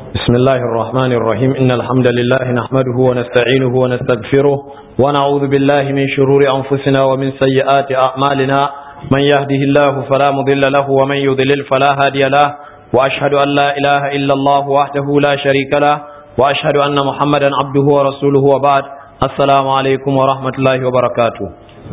بسم الله الرحمن الرحيم إن الحمد لله نحمده ونستعينه ونستغفره ونعوذ بالله من شرور أنفسنا ومن سيئات أعمالنا من يهده الله فلا مضل له ومن يضلل فلا هادي له وأشهد أن لا إله إلا الله وحده لا شريك له وأشهد أن محمدا عبده ورسوله وبعد السلام عليكم ورحمة الله وبركاته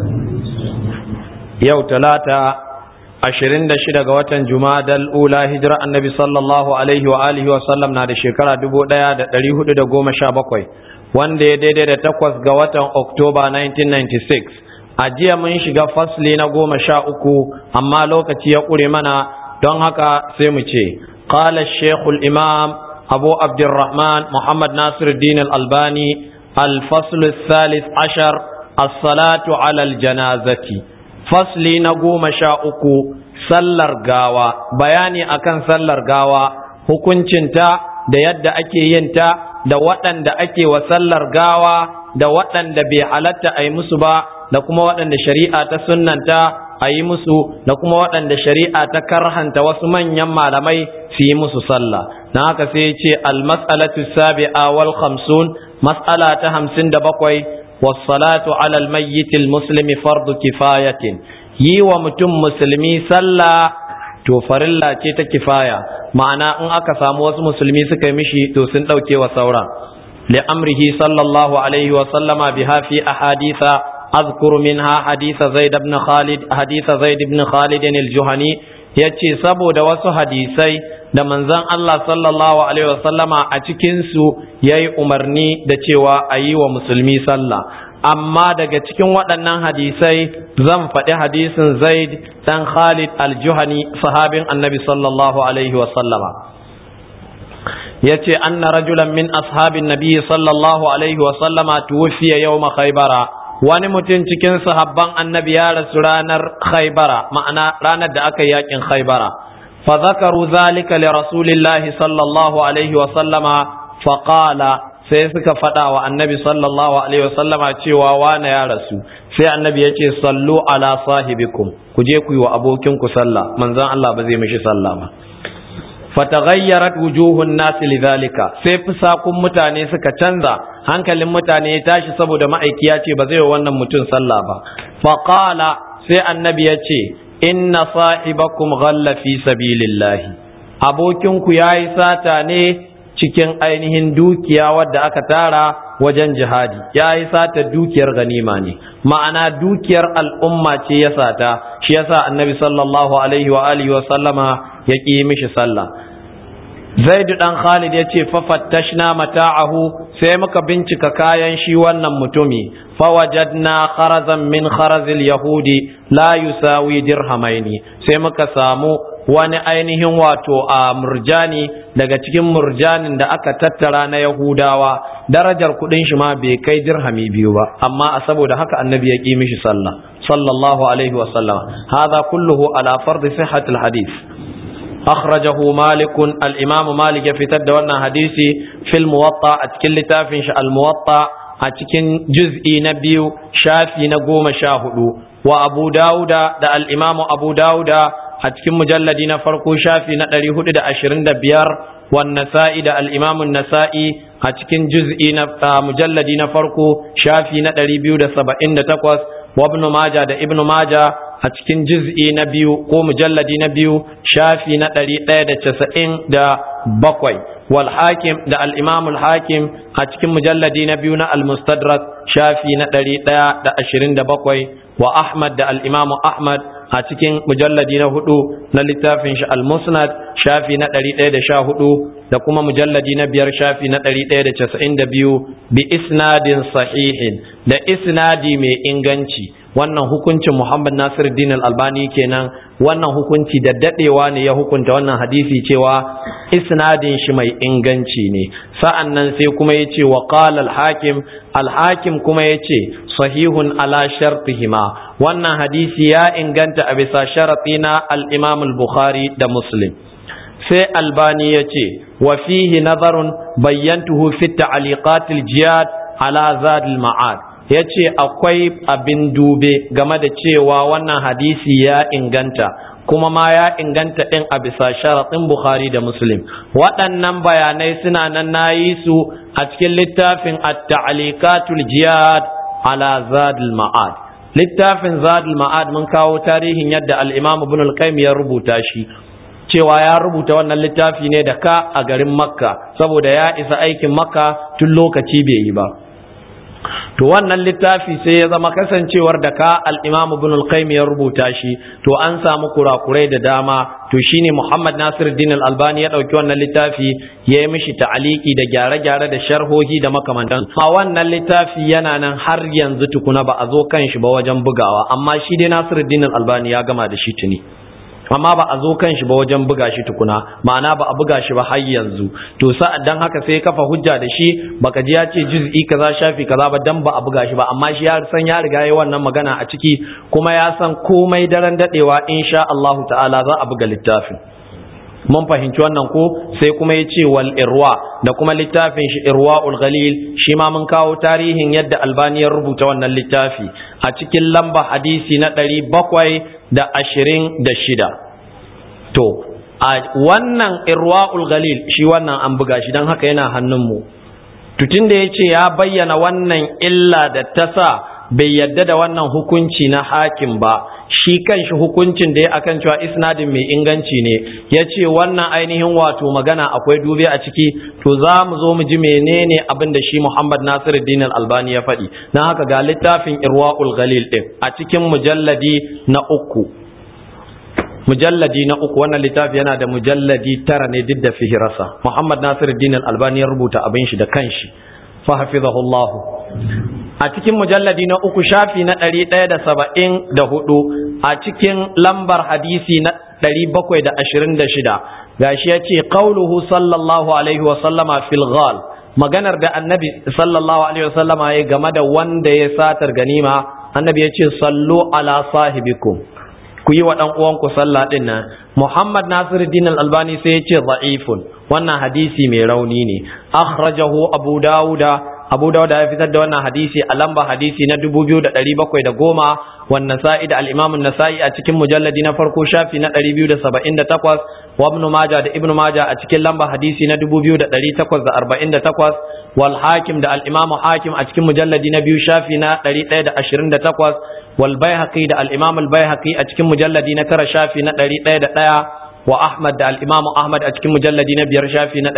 يوم ثلاثة ashirin da shida ga watan Jumadal ula hijira annabi sallallahu alaihi wa alihi wa sallam na da shekara dubu ɗaya da ɗari hudu da goma sha bakwai wanda ya daidai da takwas ga watan Oktoba 1996 a jiya mun shiga fasli na goma sha uku amma lokaci ya ƙure mana don haka sai mu ce qala shekul imam abu abdurrahman muhammad nasiruddin al-albani al-fasl الثالث عشر الصلاة على الجنازة fasli na goma sha uku sallar gawa bayani akan sallar gawa hukuncinta da yadda ake yinta da waɗanda ake wa sallar gawa da waɗanda bai halatta a yi musu ba da kuma waɗanda shari'a ta sunnanta a yi musu da kuma waɗanda shari'a ta karhanta wasu manyan malamai su yi musu sallah na haka sai ce al-mas'alatu sabi'a wal khamsun mas'ala ta hamsin da bakwai والصلاة على الميت المسلم فرض كفاية yi wa mutum musulmi sallah to farilla ce ta kifaya ma'ana in aka samu wasu musulmi suka yi mishi to sun ɗauke wa sauran li amrihi sallallahu alaihi wa sallama biha fi ahaditha azkuru minha haditha zaid ibn khalid haditha zaid ibn khalid al-juhani yace saboda wasu hadisai da manzon Allah sallallahu alaihi wa sallama a cikin su yayi umarni da cewa a yi wa musulmi sallah amma daga cikin waɗannan hadisai zan faɗi hadisin zaid ɗan khalid al-juhani sahabin annabi sallallahu alaihi wa sallama ya ce anna rajulan min ashabin nabi sallallahu alaihi wa sallama tuwfiya yawma khaybara wani mutum cikin sahabban annabi ya rasu ranar khaybara ma'ana ranar da aka yakin khaybara fa zakaru zalika li rasulillahi sallallahu alaihi wa sallama fa qala sai suka faɗa wa annabi sallallahu alaihi wasallama cewa wane ya rasu sai annabi ya ce sallu ala sahibikum ku je ku yi wa abokinku sallah manzon Allah ba zai mishi sallah ba fataghayyarat wujuhun nas lidhalika sai fusakun mutane suka canza hankalin mutane ya tashi saboda ma'aiki ya ce ba zai wa wannan mutum sallah ba faqala sai annabi ya ce inna sahibakum ghalla fi sabilillahi abokinku yayi sata ne cikin ainihin dukiya wadda aka tara wajen jihadi ya yi sata dukiyar ganima ne ma'ana dukiyar al'umma ce ya sata shi yasa annabi sallallahu alaihi wa alihi wa sallama ya ƙi mishi sallah zaid dan khalid ya ce fafattashna mata'ahu sai muka bincika kayan shi wannan mutumi fawajadna kharazan min kharazil yahudi la yusawi dirhamaini sai muka samu wani ainihin wato a murjani daga cikin murjanin da aka tattara na Yahudawa darajar kudin shi ma bai kai dirhami biyu ba amma a saboda haka annabi ya ƙi mishi sallah sallallahu alaihi wa sallam hadha kulluhu ala fardi sihhat al hadith akhrajahu malik al imam malik ya fitar da wannan hadisi fil muwatta a cikin littafin shi al muwatta a cikin juz'i na biyu shafi na goma sha hudu wa abu dauda da al imam abu dauda a cikin mujalladi na farko shafi na ɗari hudu da ashirin da biyar wan nasa'i da al'imamun nasa'i a cikin juz'i na mujalladi na farko shafi na ɗari biyu da saba'in da takwas wa ibnu maja da ibnu maja a cikin juz'i na biyu ko mujalladi na biyu shafi na ɗari ɗaya da casa'in da bakwai wal hakim da al'imamul hakim a cikin mujalladi na biyu na al-mustadrak shafi na ɗari ɗaya da ashirin da bakwai wa ahmad da al'imamu ahmad a cikin mujalladi na hudu na littafin shi al-musnad shafi na ɗari ɗaya da sha hudu da kuma mujalladi na biyar shafi na ɗari ɗaya da casa'in da biyu bi isnadin sahihin da isnadi mai inganci wannan hukuncin muhammad nasir din albani kenan wannan hukunci da daɗewa ne ya hukunta wannan hadisi cewa isnadin shi mai inganci ne sa'an nan sai kuma ya ce wa qala al-hakim al-hakim kuma ya ce sahihun ala shartihima wannan hadisi ya inganta a bisa sharaɗi na al-imam al-bukhari da muslim sai albani ya ce wa fihi nazarun bayyantuhu fi ta'liqat al-jihad ala zad al-ma'ad ya ce akwai abin dube game da cewa wannan hadisi ya inganta kuma ma ya inganta ɗin a bisa sharaɗin Bukhari da Muslim waɗannan bayanai suna nan nayi su a cikin littafin at-ta'liqatul jihad ala zadul ma'ad littafin zadul ma'ad mun kawo tarihin yadda al-imam ibn al-qayyim ya rubuta shi cewa ya rubuta wannan littafi ne da ka a garin makka saboda ya isa aikin makka tun lokaci bai yi ba to wannan littafi sai ya zama kasancewar da ka al-imam ibn al-qayyim ya rubuta shi to an samu kurakurai da dama to shine muhammad nasiruddin al-albani ya dauki wannan littafi ya yi mishi ta'aliki da gyare-gyare da sharhohi da makamantan ma wannan littafi yana nan har yanzu tukuna ba a zo kan shi ba wajen bugawa amma shi dai nasiruddin al-albani ya gama da shi tuni amma ba a zo kan shi ba wajen buga shi tukuna ma'ana ba a buga shi ba har yanzu to sa'ad dan haka sai kafa hujja da shi baka ji ya ce juz'i kaza shafi kaza ba dan ba a buga shi ba amma shi ya san ya riga yayi wannan magana a ciki kuma ya san komai daren dadewa insha Allah ta'ala za a buga littafin mun fahimci wannan ko sai kuma ya ce wal irwa da kuma littafin shi irwaul ghalil shi ma mun kawo tarihin yadda albani ya rubuta wannan littafi a cikin lamba hadisi na ɗari bakwai da ashirin da shida to a wannan irwaul ghalil shi wannan an buga shi don haka yana hannunmu tutun da ya ce ya bayyana wannan illa da ta sa bai yadda da wannan hukunci na hakim ba shi kanshi hukuncin da ya akan cewa isnadin mai inganci ne ya ce wannan ainihin wato magana akwai dubi a ciki to za mu zo mu ji menene abin da shi Muhammad Nasiruddin Albani ya faɗi na haka ga littafin Irwaul Ghalil din a cikin mujalladi na uku mujalladi na uku wannan littafi yana da mujalladi tara ne duk da fihirasa Muhammad Nasiruddin Albani ya rubuta abin shi da kanshi fa hafizahullahu a cikin mujalladi na uku shafi na ɗari ɗaya da saba'in da hudu a cikin lambar hadisi na ɗari bakwai da ashirin da shida gashi ya ce qauluhu sallallahu alaihi wasallama fil ghal maganar da annabi sallallahu alaihi wasallama ya game da wanda ya satar ganima annabi ya ce sallu ala sahibikum ku yi wa ɗan uwanku sallah ɗin nan muhammad nasiruddin al-albani sai ya ce za'ifun wannan hadisi mai rauni ne akhrajahu abu dawuda abu dawuda ya fitar da wannan hadisi a lamba hadisi na 2710 wan nasa'i da al-imam an-nasa'i a cikin mujalladi na farko shafi na 278 wa ibn majah da ibn majah a cikin lamba hadisi na 2848 wal hakim da al-imam hakim a cikin mujalladi na biyu shafi na 128 wal baihaqi da al-imam al-baihaqi a cikin mujalladi na tara shafi na 101 wa Ahmad da al-Imam Ahmad a cikin mujalladi na biyar shafi na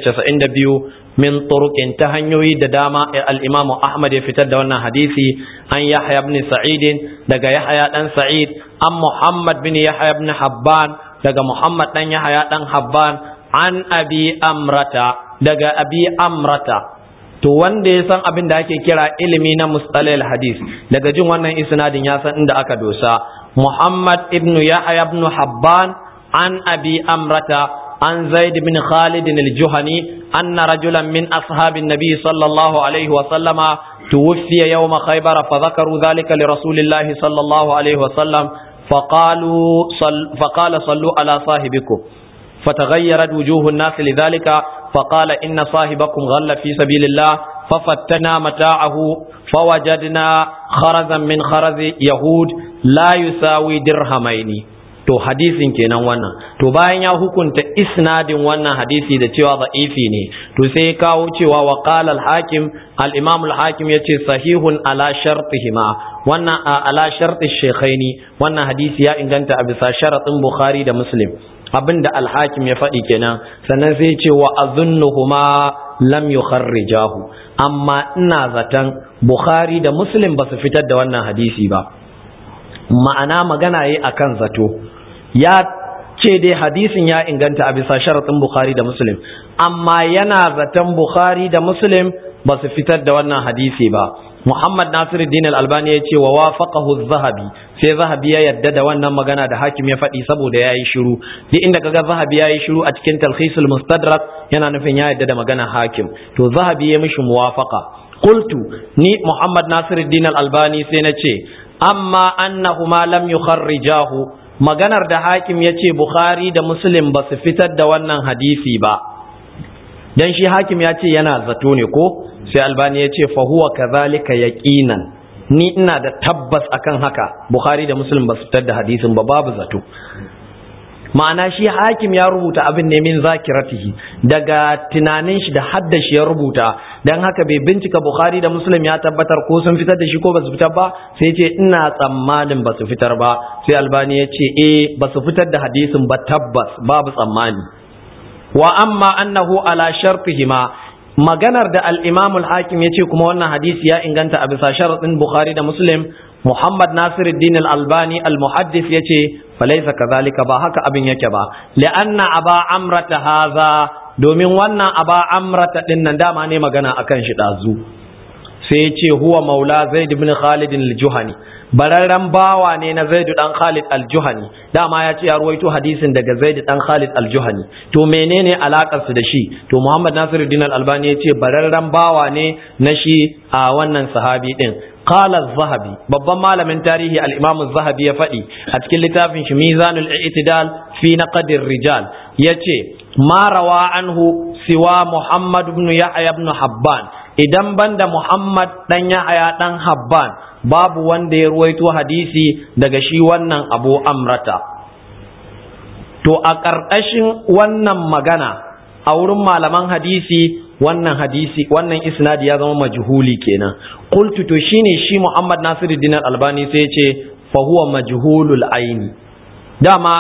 192 min turuqin ta hanyoyi da dama al-Imam Ahmad ya fitar da wannan hadisi an Yahya ibn Sa'id daga Yahya dan Sa'id an Muhammad bin Yahya ibn Habban daga Muhammad dan Yahya dan Habban an Abi Amrata daga Abi Amrata to wanda ya san abin da ake kira ilimi na mustalil hadis daga jin wannan isnadin ya san inda aka dosa Muhammad ibn Yahya ibn Habban عن أبي أمرة عن زيد بن خالد الجهني أن رجلا من أصحاب النبي صلى الله عليه وسلم توفي يوم خيبر فذكروا ذلك لرسول الله صلى الله عليه وسلم فقالوا صل فقال صلوا على صاحبكم فتغيرت وجوه الناس لذلك فقال إن صاحبكم غل في سبيل الله ففتنا متاعه فوجدنا خرزا من خرز يهود لا يساوي درهمين to hadisin kenan wannan to bayan ya hukunta isnadin wannan hadisi da cewa za'ifi ne to sai ya kawo cewa wa qala al-hakim al-imam al-hakim yace sahihun ala shartihima wannan ala sharti shaykhaini wannan hadisi ya inganta a bisa sharatin bukhari da muslim abinda al-hakim ya faɗi kenan sannan sai ya ce wa azunnuhuma lam yukharrijahu amma ina zaton bukhari da muslim ba su fitar da wannan hadisi ba ma'ana magana yi akan zato ya ce dai hadisin ya inganta a bisa sharaɗin Bukhari da Muslim amma yana zaton Bukhari da Muslim ba su fitar da wannan hadisi ba Muhammad Nasiruddin Al-Albani ya ce wa wafaqahu Zahabi sai Zahabi ya yadda da wannan magana da hakim ya faɗi saboda yayi shiru duk inda kaga Zahabi yayi shiru a cikin Talkhisul Mustadrak yana nufin ya yadda da magana hakim to Zahabi ya mishi muwafaqa qultu ni Muhammad Nasiruddin Al-Albani sai na ce amma annahuma lam yukharrijahu maganar da hakim ya ce Bukhari da Muslim ba su fitar da wannan hadisi ba dan shi hakim ya ce yana zato ne ko sai albani ya ce fahuwa kazalika yaqinan ni ina da tabbas akan haka Bukhari da Muslim ba su fitar da hadisin ba babu zato ma'ana shi hakim ya rubuta abin ne min zakiratihi daga tunanin shi da haddashi ya rubuta dan haka bai bincika bukhari da muslim ya tabbatar ko sun fitar da shi ko ba su fitar ba sai ce ina tsammanin ba su fitar ba sai albani ya ce eh ba su fitar da hadisin ba tabbas babu tsammani wa amma annahu ala shartihima maganar da al-imam al-hakim ya ce kuma wannan hadisi ya inganta a bisa sharaɗin bukhari da muslim Muhammad Nasiruddin Al-Albani Al-Muhaddis yace falaysa kadhalika ba haka abin yake ba li'anna aba amrata haza domin wannan aba amrata din nan dama ne magana akan shi dazu sai yace huwa maula Zaid ibn Khalid al-Juhani bararren bawa ne na Zaid dan Khalid al-Juhani dama ya ce ya ruwaito hadisin daga Zaid dan Khalid al-Juhani to menene alakar su da shi to Muhammad Nasiruddin Al-Albani yace bararren bawa ne na shi a wannan sahabi din قال الذهبي babban malamin tarihi al-Imam az-Zahabi ya faɗi a cikin littafin shi Mizanul I'tidal fi naqd rijal yace ma rawa anhu siwa Muhammad ibn Yahya ibn Habban idan banda Muhammad dan Yahya dan Habban babu wanda ya ruwaito hadisi daga shi wannan Abu Amrata to a ƙarƙashin wannan magana a wurin malaman hadisi wannan hadisi wannan isnadi ya zama majhuli kenan qultu to shine shi Muhammad Nasiruddin Albani sai ya ce fa huwa majhulul aini dama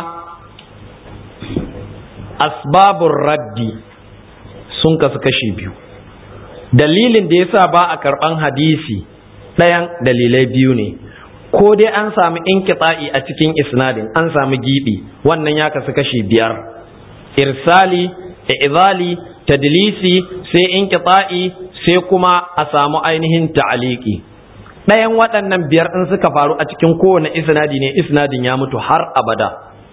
asbabur raddi sun kasu kashi biyu dalilin da yasa ba a karban hadisi ɗayan dalilai biyu ne ko dai an samu inqita'i a cikin isnadin an samu gibi wannan ya kasu kashi biyar irsali izali tadlisi sai inqita'i sai kuma a samu ainihin ta'aliki ɗayan waɗannan biyar in suka faru a cikin kowane isnadi ne isnadin ya mutu har abada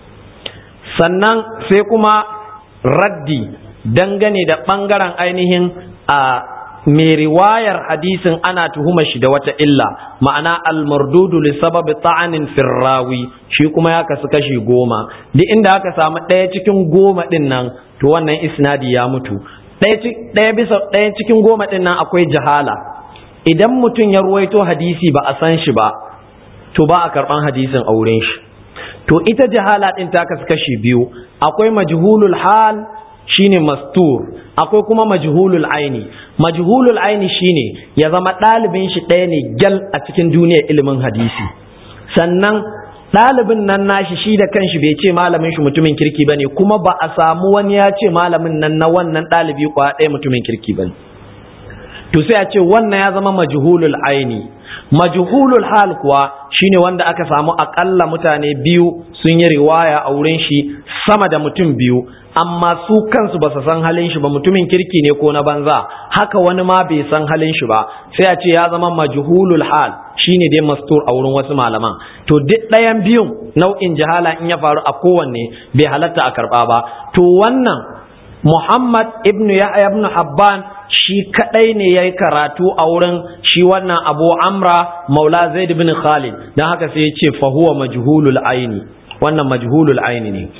sannan sai kuma raddi dangane da ɓangaren ainihin a mai riwayar hadisin ana tuhuma shi da wata illa ma'ana almardudu li sababi ta'anin firrawi shi kuma ya kasu kashi goma duk inda aka samu ɗaya cikin goma ɗin nan to wannan isnadi ya mutu ɗaya bisa ɗaya cikin goma ɗin nan akwai jahala idan mutum ya ruwaito hadisi ba a san shi ba to ba a karɓan hadisin a wurin shi to ita jahala ɗin ta kasu kashi biyu akwai majhulul hal shine mastur akwai kuma majhulul aini majhulul aini shine ya zama ɗalibin shi ɗaya ne gyal a cikin duniyar ilimin hadisi sannan ɗalibin nan nashi shi da kanshi bai ce malamin shi mutumin kirki bane kuma ba a samu wani ya ce malamin nan na wannan ɗalibi kwa ɗaya mutumin kirki bane to sai a ce wannan ya zama majhulul aini majhulul hal kuwa shine wanda aka samu akalla mutane biyu sun yi riwaya a wurin shi sama da mutum biyu amma su kansu ba su san halin shi ba mutumin kirki ne ko na banza haka wani ma bai san halin shi ba sai a ce ya zama majhulul hal shine dai mastur a wurin wasu malaman to duk ɗayan biyun nau'in jahala in ya faru a kowanne bai halatta a karɓa ba to wannan Muhammad ibn Yahya ibn Habban shi kadai ne yayi karatu a wurin shi wannan Abu Amra Maula Zaid ibn Khalid dan haka sai ya ce fa huwa majhulul aini wannan majhulul aini ne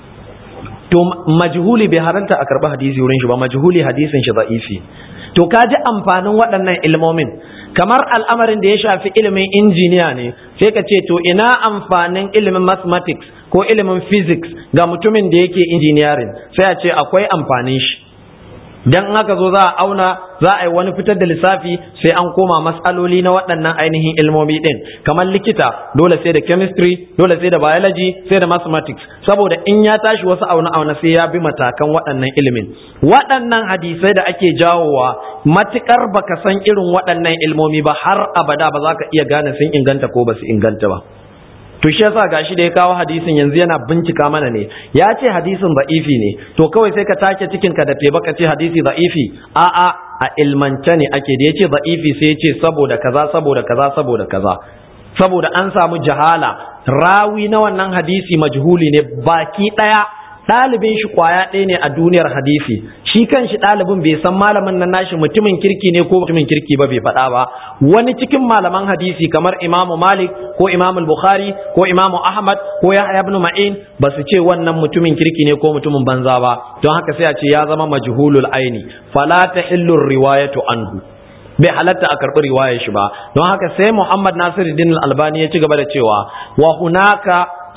to majhuli bai haranta a karɓi hadisi wurin shi ba majhuli hadisin shi za'ifi to ka ji amfanin waɗannan ilmomin kamar al'amarin da ya shafi ilimin injiniya ne sai ka ce to ina amfanin ilimin mathematics ko ilimin physics ga mutumin da yake engineering sai a ce akwai amfanin shi dan aka zo za a auna za a yi wani fitar da lissafi sai an koma matsaloli na waɗannan ainihin ilmomi ɗin kamar likita dole sai da chemistry dole sai da biology sai da mathematics saboda in ya tashi wasu auna auna sai ya bi matakan waɗannan ilimin waɗannan hadisai da ake jawowa matukar baka san irin waɗannan ilmomi ba har abada ba za ka iya gane sun inganta ko ba su inganta ba to shi yasa gashi da ya kawo hadisin yanzu yana bincika mana ne ya ce hadisin da'ifi ne to kawai sai ka take cikin ka da teba ka ce hadisi da'ifi a a a ilmance ne ake da yace da'ifi sai ya ce saboda kaza saboda kaza saboda kaza saboda an samu jahala rawi na wannan hadisi majhuli ne baki daya ɗalibin shi kwaya ɗaya ne a duniyar hadisi shi kan shi ɗalibin bai san malamin nan nashi mutumin kirki ne ko mutumin kirki ba bai faɗa ba wani cikin malaman hadisi kamar imamu malik ko imamu bukhari ko imamu ahmad ko yahya ibn ma'in ba su ce wannan mutumin kirki ne ko mutumin banza ba don haka sai a ce ya zama majhulul aini fala tahillu riwayatu anhu bai halatta a karɓi riwayar shi ba don haka sai muhammad nasiruddin albani ya ci gaba da cewa wa hunaka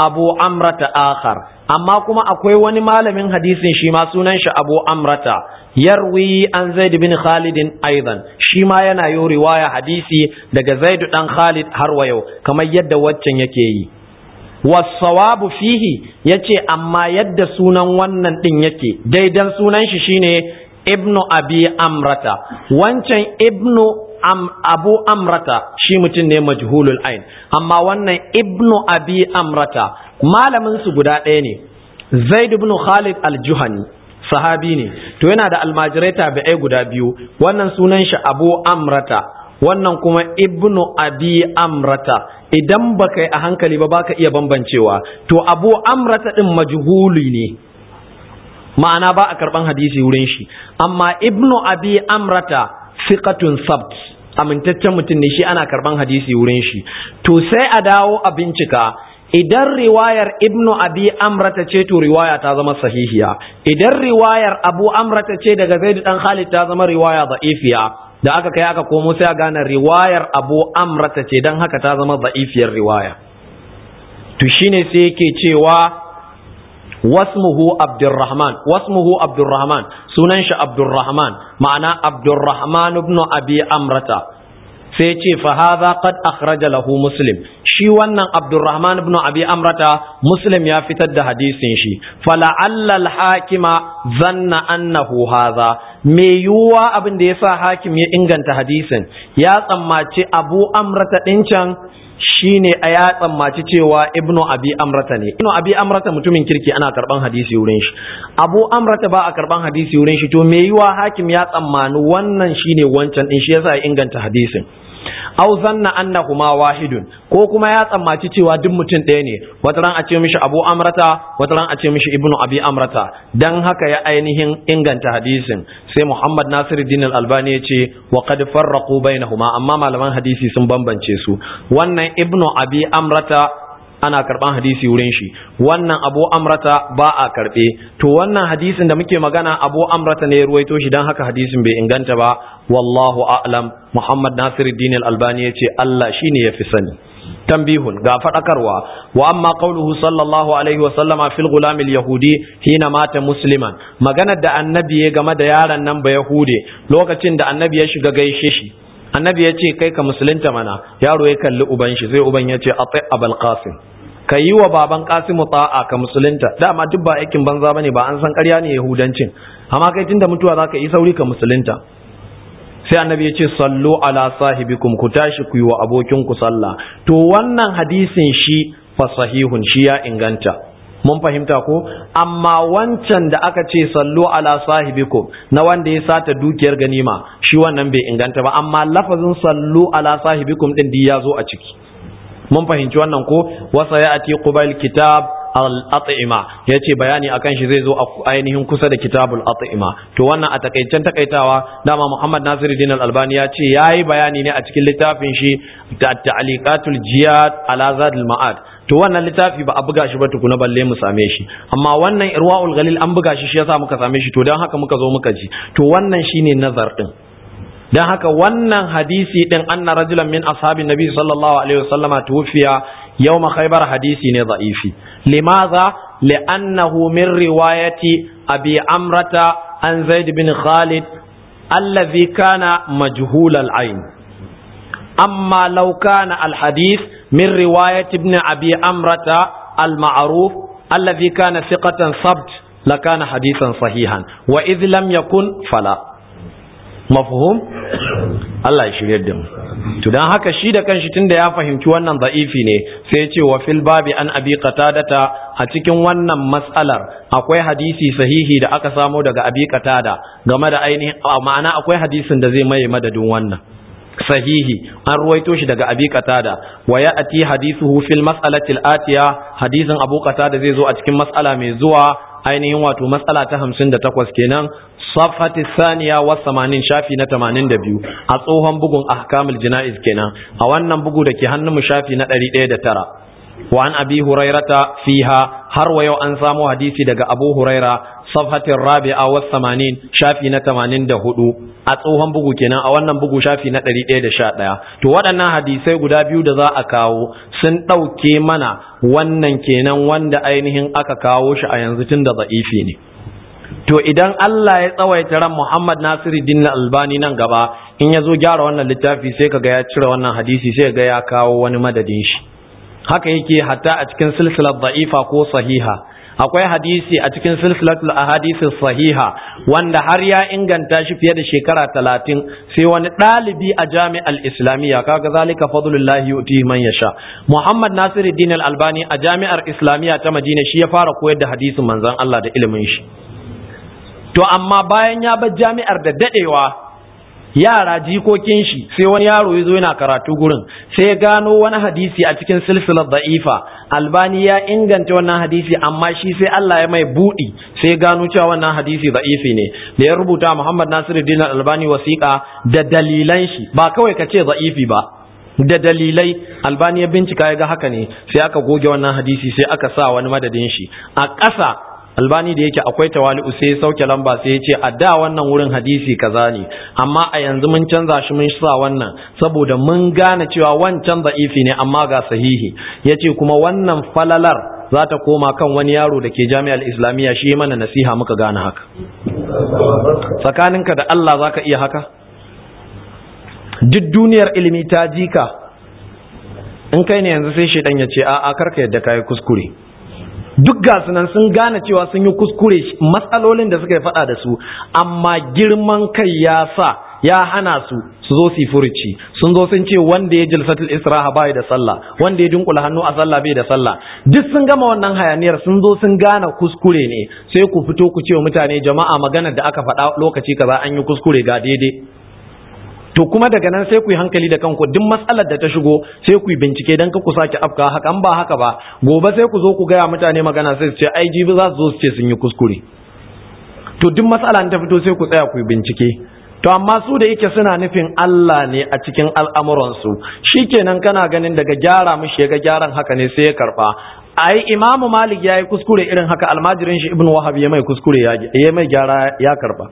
abu amrata akhar amma kuma akwai wani malamin hadisin shi ma sunan shi abu amrata yarwi an zaid bin khalid aidan shi ma yana yi riwaya hadisi daga zaid dan khalid har wa yau kamar yadda waccan yake yi wasawabu fihi yace amma yadda sunan wannan din yake daidan sunan shi shine ibnu abi amrata wancan ibnu am, abu amrata shi mutum ne majhulul ain amma wannan ibnu abi amrata malamin su guda ɗaya ne zaid ibn khalid al-juhani sahabi ne to yana da almajirai tabi'ai guda biyu wannan sunan shi abu amrata wannan kuma ibnu abi amrata idan baka yi a hankali ba baka iya bambancewa to abu amrata din majhuli ne ma'ana ba a karban hadisi wurin shi amma ibnu abi amrata fiqatun sabt amintaccen mutum ne shi ana karban hadisi wurin shi to sai a dawo a bincika idan riwayar ibnu abi amrata ce to riwaya ta zama sahihiya idan riwayar abu amrata ce daga zaid dan khalid ta zama riwaya da'ifiya da aka kai aka komo sai a gane riwayar abu amrata ce dan haka ta zama da'ifiyar riwaya to shine sai yake cewa wasmuhu abdurrahman wasmuhu abdurrahman sunan shi abdurrahman ma'ana abdurrahman ibn abi amrata sai ce fa hadha qad akhraja lahu muslim shi wannan abdurrahman ibn abi amrata muslim ya fitar da hadisin shi fala'alla al-hakima zanna annahu hadha me yuwa abin da yasa hakim ya inganta hadisin ya tsammaci abu amrata din can shine a ya tsammaci cewa ibnu abi amrata ne ibnu abi amrata mutumin kirki ana karban hadisi wurin shi abu amrata ba a karban hadisi wurin shi to me yiwa hakim ya tsammani wannan shine wancan din shi yasa ya inganta hadisin aw zanna annahuma wahidun ko kuma ya tsammaci cewa duk mutum ɗaya ne wata ran a ce mishi abu amrata wata ran a ce mishi ibnu abi amrata dan haka ya ainihin inganta hadisin sai muhammad nasiruddin al-albani ya ce wa qad farraqu bainahuma amma malaman hadisi sun bambance su wannan ibnu abi amrata ana karban hadisi wurin shi wannan abu amrata ba a karbe to wannan hadisin da muke magana abu amrata ne ya ruwaito shi dan haka hadisin bai inganta ba wallahu a'lam muhammad nasiruddin al-albani yace Allah shine yafi sani tambihun ga fadakarwa wa amma qauluhu sallallahu alaihi wa sallama fil gulam al-yahudi hina mata musliman maganar da annabi ya game da yaron nan ba yahude lokacin da annabi ya shiga gaishe shi annabi ya ce kai ka musulunta mana yaro ya kalli uban shi sai uban ya ce ati abul qasim ka yi wa baban kasimu ta'a ka musulunta dama duk ba aikin banza bane ba an san ƙarya ne yahudancin amma kai tunda mutuwa zaka yi sauri ka musulunta sai annabi ya ce sallu ala sahibikum ku tashi ku yi wa abokin ku sallah to wannan hadisin shi fa sahihun shi ya inganta mun fahimta ko amma wancan da aka ce sallu ala sahibikum na wanda ya sata dukiyar ganima shi wannan bai inganta ba amma lafazin sallu ala sahibikum din ya zo a ciki mun fahimci wannan ko wasa ya ati qubail kitab al-at'ima yace bayani akan shi zai zo a ainihin kusa da kitabul at'ima to wannan a takaicen takaitawa dama Muhammad Nasiruddin al-Albani ya ce yayi bayani ne a cikin littafin shi ta'liqatul jiyad ala zadul ma'ad to wannan littafi ba a buga shi ba tukuna balle mu same shi amma wannan irwaul galil an buga shi shi yasa muka same shi to dan haka muka zo muka ji to wannan shine nazar din dan haka wannan hadisi din anna rajulan min ashabin nabi sallallahu alaihi wasallama tuwfiya yawma khaybar hadisi ne da'ifi limadha li'annahu min riwayati abi amrata an zaid bin khalid alladhi kana majhul al-ayn amma law kana al-hadith min riwayati ibn abi amrata al-ma'ruf alladhi kana thiqatan sabt lakana hadithan sahihan wa idh lam yakun fala mafhum Allah ya shirye da mu to dan haka shi da kanshi tunda ya fahimci wannan da'ifi ne sai ya ce wa fil babi an abi qatadata a cikin wannan mas'alar akwai hadisi sahihi da aka samo daga abi qatada game da ainihin ma'ana akwai hadisin da zai maye madadin wannan sahihi an ruwaito shi daga abi qatada wa ya'ti hadithuhu fil mas'alati al-atiya hadisin abu qatada zai zo a cikin mas'ala mai zuwa ainihin wato mas'ala ta 58 kenan صفحة الثانية والثمانين شافي نتمانين دبيو أصوهم بقون أحكام الجنائز كنا أولا بقو دكي هنم شافي نتري إيدة ترى وعن أبي هريرة فيها هر ويو أنسامو حديثي دقى أبو هريرة safhatin rabi'a was 80 shafi na 84 a tsohon bugu kenan a wannan bugu shafi na 111 to waɗannan hadisai guda biyu da za a kawo sun ɗauke mana wannan kenan wanda ainihin aka kawo shi a yanzu tun da za'ifi ne to idan Allah ya tsawaita ran Muhammad Nasiruddin Albani nan gaba in ya zo gyara wannan littafi sai kaga ya cire wannan hadisi sai ga ya kawo wani madadin shi haka yake hatta a cikin silsilar da'ifa ko sahiha akwai hadisi a cikin silsilatul ahadisi sahiha wanda har ya inganta shi fiye da shekara talatin sai wani ɗalibi a jami'ar islamiyya kaga zalika fadlullahi yuti man yasha muhammad nasiruddin albani a jami'ar islamiyya ta madina shi ya fara koyar da hadisin manzon Allah da ilimin shi to amma bayan ya bar jami'ar da dadewa yara jikokin shi sai wani yaro ya zo yana karatu gurin sai ya gano wani hadisi a cikin silsilar da'ifa albani ya inganta wannan hadisi amma shi sai Allah ya mai budi sai ya gano cewa wannan hadisi da'ifi ne da ya rubuta Muhammad Nasiruddin albani wasiƙa da dalilan shi ba kawai ka ce da'ifi ba da dalilai albani ya bincika ya ga haka ne sai aka goge wannan hadisi sai aka sa wani madadin shi a ƙasa albani da yake akwai tawali'u sai ya sauke lamba sai ya ce a da wannan wurin hadisi kaza ne amma a yanzu mun canza shi mun sa wannan saboda mun gane cewa wancan za'ifi ne amma ga sahihi ya ce kuma wannan falalar za ta koma kan wani yaro da ke jami'ar islamiyya shi mana nasiha muka gane haka tsakaninka da Allah za ka iya haka duk duniyar ilimi ta jika in kai ne yanzu sai shaidan ya ce a'a karka yadda ka yi kuskure duk gasu nan sun gane cewa sun yi kuskure matsalolin da suka yi faɗa da su amma girman kai ya sa ya hana su su zo su furuci sun zo sun ce wanda ya jilsatul israha bai da sallah wanda ya dunkula hannu a sallah bai da sallah duk sun gama wannan hayaniyar sun zo sun gane kuskure ne sai ku fito ku ce wa mutane jama'a maganar da aka faɗa lokaci kaza an yi kuskure ga daidai to kuma daga nan sai ku yi hankali da kanku duk matsalar da ta shigo sai ku yi bincike don ku sake afka haka an ba haka ba gobe sai ku zo ku gaya mutane magana sai su ce ai jibi za su zo su ce sun yi kuskure to duk matsala ta fito sai ku tsaya ku yi bincike to amma su da yake suna nufin Allah ne a cikin al'amuransu shikenan kana ganin daga gyara mishi ya ga gyaran haka ne sai ya karba ai imamu malik ya yi kuskure irin haka almajirin shi ibnu wahab ya mai kuskure ya mai gyara ya karba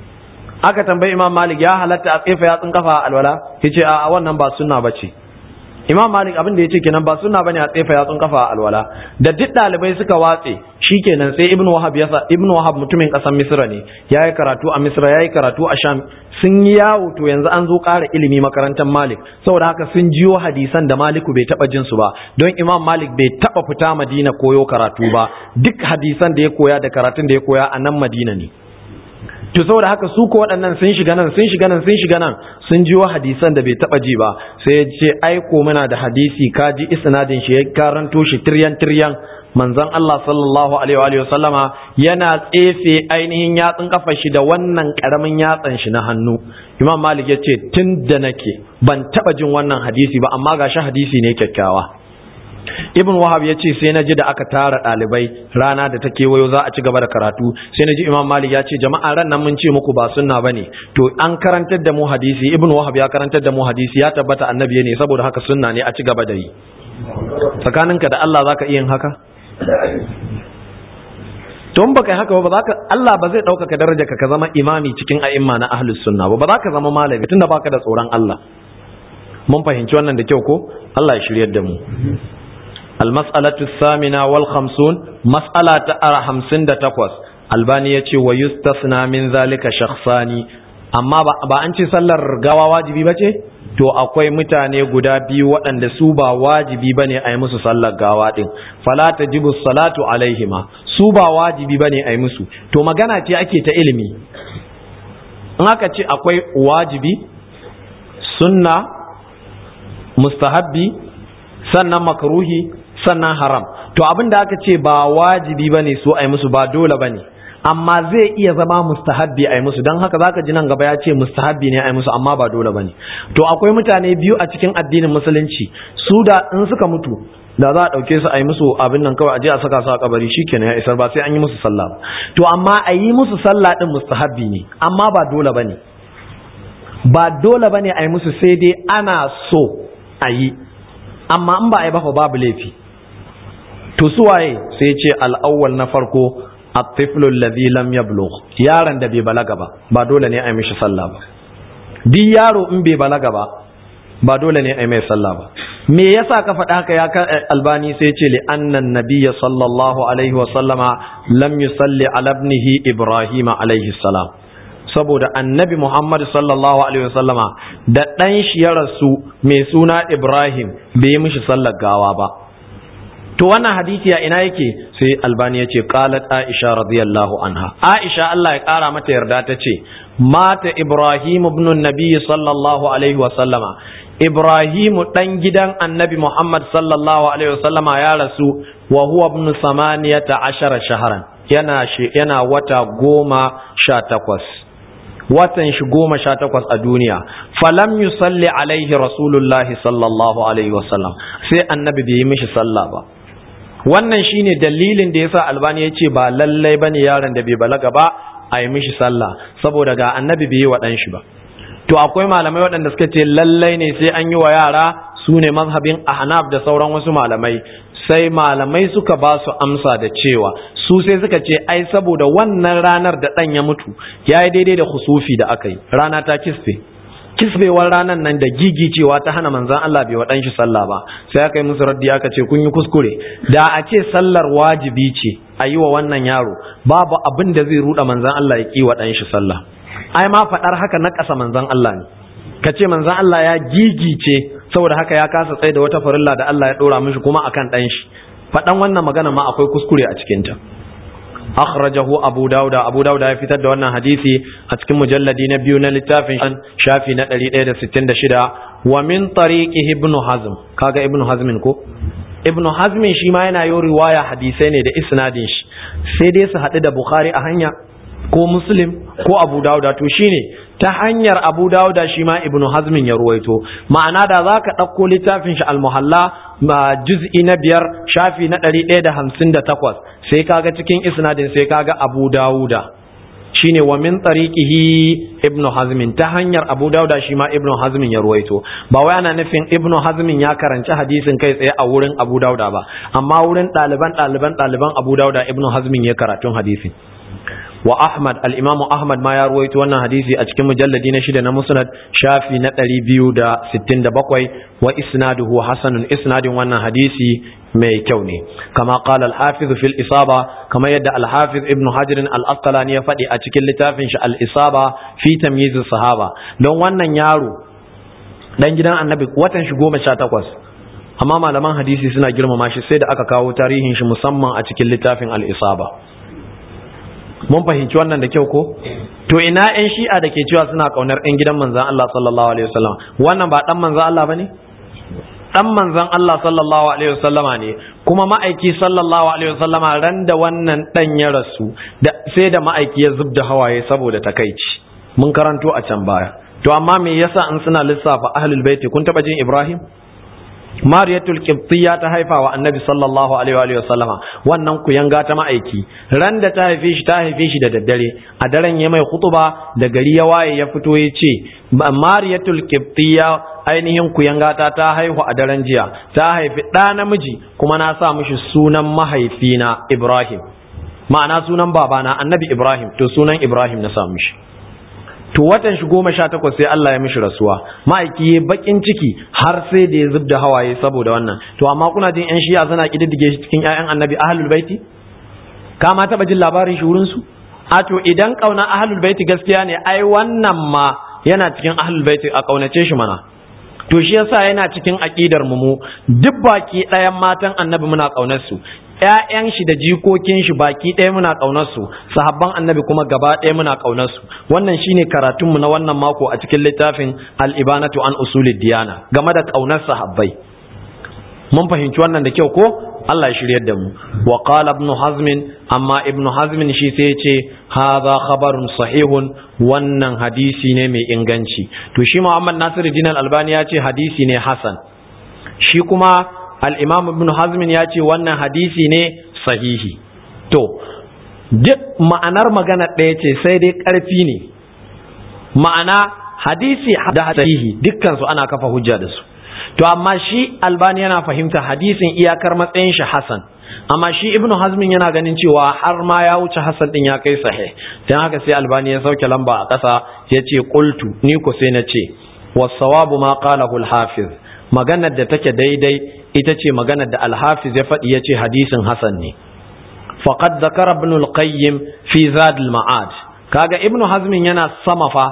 aka tambayi imam malik ya halatta a tsefa yatsun kafa alwala yace a wannan ba sunna bace imam malik abin da yace kenan ba sunna bane a tsefa yatsun kafa alwala da duk dalibai suka watse shikenan sai ibnu wahab ya ibnu wahab mutumin kasar misra ne yayi karatu a misra yayi karatu a sham sun yi yawo to yanzu an zo ƙara ilimi makarantar malik saboda haka sun jiyo hadisan da maliku bai taba jin su ba don imam malik bai taba fita madina koyo karatu ba duk hadisan da ya koya da karatun da ya koya a nan madina ne to saboda haka su ko waɗannan sun shiga nan sun shiga nan sun shiga nan sun ji wa hadisan da bai taba ji ba sai ya ce ai ko muna da hadisi ka ji isnadin shi ya karanto shi tiryan tiryan manzon Allah sallallahu alaihi wa sallama yana tsefe ainihin yatsun kafar shi da wannan karamin yatsan shi na hannu Imam Malik ya ce tun da nake ban taba jin wannan hadisi ba amma gashi hadisi ne kyakkyawa ibn wahab ya ce sai na ji da aka tara ɗalibai rana da ta kewayo za a ci gaba da karatu sai na ji imam malik ya ce jama'a ran nan mun ce muku ba sunna bane to an karantar da mu hadisi ibn wahab ya karantar da mu hadisi ya tabbata annabi ne saboda haka sunna ne a ci gaba da yi tsakaninka da Allah zaka iya yin haka to in baka yi haka ba ka Allah ba zai ɗaukaka daraja ka zama imami cikin a'imma na ahlus sunna ba ba za ka zama malami tunda baka da tsoron Allah mun fahimci wannan da kyau ko Allah ya shiryar da mu المسألة الثامنة والخمسون مسألة أرى همسن تقوس albani ya ce wa yustasna min zalika shakhsani amma ba an ce sallar gawa wajibi ba ce to akwai mutane guda biyu waɗanda su ba wajibi ba ne a yi musu sallar gawa ɗin fala tajibu salatu alaihima su ba wajibi ba ne a yi musu to magana ce ake ta ilimi in aka ce akwai wajibi sunna mustahabbi sannan makruhi sannan haram to abin da aka ce ba wajibi bane su ai musu ba dole bane amma zai iya zama mustahabbi ai musu don haka zaka ji nan gaba ya ce mustahabbi ne ai musu amma ba dole bane to akwai mutane biyu a cikin addinin musulunci su da in suka mutu da za a ɗauke su a yi musu abin nan kawai a je a saka su a kabari shikenan ya isar ba sai an yi musu sallah to amma a yi musu sallah din mustahabbi ne amma ba dole bane ba dole bane a yi musu sai dai ana so a yi amma in ba a yi ba babu laifi to su waye sai ce al'awwal na farko at-tiflu alladhi lam yablugh yaron da bai balaga ba ba dole ne a yi mishi sallah ba duk yaro in bai balaga ba ba dole ne a yi mai sallah ba me yasa ka faɗa haka ya albani sai ce li annan nabiyya sallallahu alaihi wa sallama lam yusalli ala ibnihi ibrahim alaihi salam saboda annabi muhammad sallallahu alaihi wa sallama da ɗan shi ya rasu mai suna ibrahim bai yi mishi sallar gawa ba to wannan hadisi a ina yake sai albani ya ce qalat aisha radiyallahu anha aisha Allah ya kara mata yarda ta ce mata ibrahim ibn nabi sallallahu alaihi wa sallama ibrahim dan gidan annabi muhammad sallallahu alaihi wa sallama ya rasu wa huwa ibn samaniyata ashara shahran yana yana wata goma sha takwas watan shi goma sha takwas a duniya falam yusalli alaihi rasulullahi sallallahu alaihi wa sallam sai annabi bai yi mishi sallah ba wannan shine dalilin da yasa albani ya ce ba lallai bane yaron da bai balaga ba a yi mishi sallah saboda ga annabi bai yi wa ɗan shi ba to akwai malamai waɗanda suka ce lallai ne sai an yi wa yara su ne mazhabin ahnaf da sauran wasu malamai sai malamai suka ba su amsa da cewa su sai suka ce ai saboda wannan ranar da ɗan ya mutu ya yi daidai da husufi da aka yi rana ta kisfe kisbewar ranar nan da gigi cewa ta hana manzan Allah bai waɗanshi sallah ba sai aka yi musu raddi aka ce kun yi kuskure da a ce sallar wajibi ce a yi wa wannan yaro babu abin da zai ruɗa manzan Allah ya ƙi waɗanshi sallah ai ma faɗar haka na ƙasa manzan Allah ne ka ce manzan Allah ya gigice saboda haka ya kasa tsaye da wata farilla da Allah ya ɗora mishi kuma akan ɗan shi faɗan wannan magana ma akwai kuskure a cikinta akhrajahu abu dauda abu dauda ya fitar da wannan hadisi a cikin mujalladi na biyu na littafin shafi na 166 wa min tariqi ibnu hazm kaga ibnu hazmin ko ibnu hazmin shi ma yana yi riwaya hadisai ne da isnadin shi sai dai su haɗu da bukhari a hanya ko muslim ko abu dauda to shine ta hanyar abu dauda shi ma ibnu hazmin ya ruwaito ma'ana da za ka ɗauko littafin shi almuhalla juz'i na biyar shafi na ɗari ɗaya da hamsin da takwas sai kaga cikin isnadin sai kaga abu dauda shine wa min tariqihi ibnu hazmin ta hanyar abu dauda shi ma ibnu hazmin ya ruwaito ba wai ana nufin ibnu hazmin ya karanci hadisin kai tsaye a wurin abu dauda ba amma wurin ɗaliban ɗaliban ɗaliban abu dauda ibnu hazmin ya karatun hadisin wa Ahmad al-Imam Ahmad ma ya ruwaito wannan hadisi a cikin mujalladi na shida na Musnad shafi na 267 wa isnaduhu hasanun isnadin wannan hadisi mai kyau ne kama qala al-Hafiz fil Isaba kama yadda al-Hafiz Ibn Hajar al-Asqalani ya faɗi a cikin littafin shi al-Isaba fi tamyiz sahaba don wannan yaro dan gidan Annabi watan shi goma sha takwas amma malaman hadisi suna girmama shi sai da aka kawo tarihin shi musamman a cikin littafin al-Isaba mun fahimci wannan da kyau ko to ina yan shi'a da ke cewa suna kaunar yan gidan manzan Allah sallallahu alaihi wasallam wannan ba dan manzan Allah bane dan manzan Allah sallallahu alaihi wasallama ne kuma ma'aiki sallallahu alaihi wasallama ran da wannan dan ya rasu da sai da ma'aiki ya zubda hawaye saboda takaici mun karanto a can baya to amma me yasa in suna lissafa ahlul baiti kun taba jin Ibrahim mariyatul qibtiyya ta haifa wa annabi sallallahu alaihi wa sallama wannan kuyanga ta ma'aiki ran da ta haife shi ta haife shi da daddare a daren ya mai khutuba da gari ya waye ya fito ya ce mariyatul qibtiyya ainihin kuyanga ta ta haihu a daren jiya ta haifi ɗa namiji kuma na sa mishi sunan mahaifina ibrahim ma'ana sunan babana annabi ibrahim to sunan ibrahim na sa mishi to watan shi goma sha takwas sai Allah ya mishi rasuwa ma'aiki ya bakin ciki har sai da ya zub da hawaye saboda wannan to amma kuna jin yan shiya suna kididdige shi cikin ƴaƴan annabi ahlul baiti ka ma taba jin labarin shi wurin su a to idan kauna ahlul baiti gaskiya ne ai wannan ma yana cikin ahlul baiti a kaunace shi mana to shi yasa yana cikin aqidar mu duk baki ɗayan matan annabi muna kaunar su ‘ya'yan shi da jikokin shi baki ɗaya muna ƙaunarsu, sahabban annabi kuma gaba ɗaya muna ƙaunarsu. Wannan shine karatunmu na wannan mako a cikin littafin al'ibanatu an usulid diyana game da ƙaunar sahabbai. Mun fahimci wannan da kyau ko? Allah ya shiryar da mu. Wa qala ibn Hazmin amma ibn Hazmin shi sai ya ce hadha khabarun sahihun wannan hadisi ne mai inganci. To shi Muhammad Nasiruddin Al-Albani ya ce hadisi ne hasan. Shi kuma al'imam ibn hazmin ya ce wannan hadisi ne sahihi to duk ma'anar magana ɗaya ce sai dai ƙarfi ne ma'ana hadisi da sahihi dukkansu ana kafa hujja da su to amma shi albani yana fahimta hadisin iyakar matsayin shi hasan amma shi ibnu hazmin yana ganin cewa har ma ya wuce hasan din ya kai sahih dan haka sai albani ya sauke lamba a ƙasa ya ce qultu ni ko sai na ce wasawabu ma qalahu al-hafiz maganar da take daidai ita ce maganar da al-hafiz ya faɗi ya ce hadisin hasan ne faqad zakara ibn al-qayyim fi zad al-ma'ad kaga ibnu hazmin yana sama fa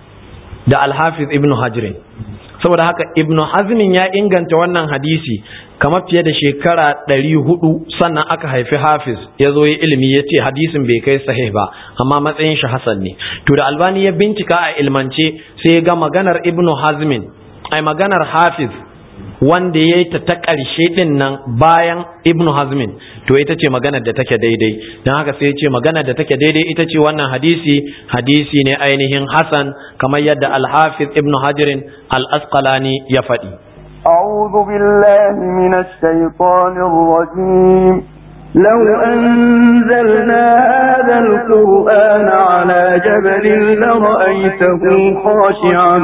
da al-hafiz ibnu hajrin saboda haka ibn hazmin ya inganta wannan hadisi kamar fiye da shekara ɗari hudu sannan aka haifi hafiz ya zo yi ilimi ya ce hadisin bai kai sahih ba amma matsayin shi hasan ne to da albani ya bincika a ilmance sai ya ga maganar ibn hazmin ai maganar hafiz wanda ya yi ta ta ƙarshe ɗin nan bayan ibn hazmin to ita ce maganar da take daidai don haka sai ya ce maganar da take daidai ita ce wannan hadisi hadisi ne ainihin hasan kamar yadda alhafiz ibn hajirin al-asqalani ya faɗi أعوذ بالله من الشيطان الرجيم لو أنزلنا هذا القرآن على جبل لرأيته خاشعا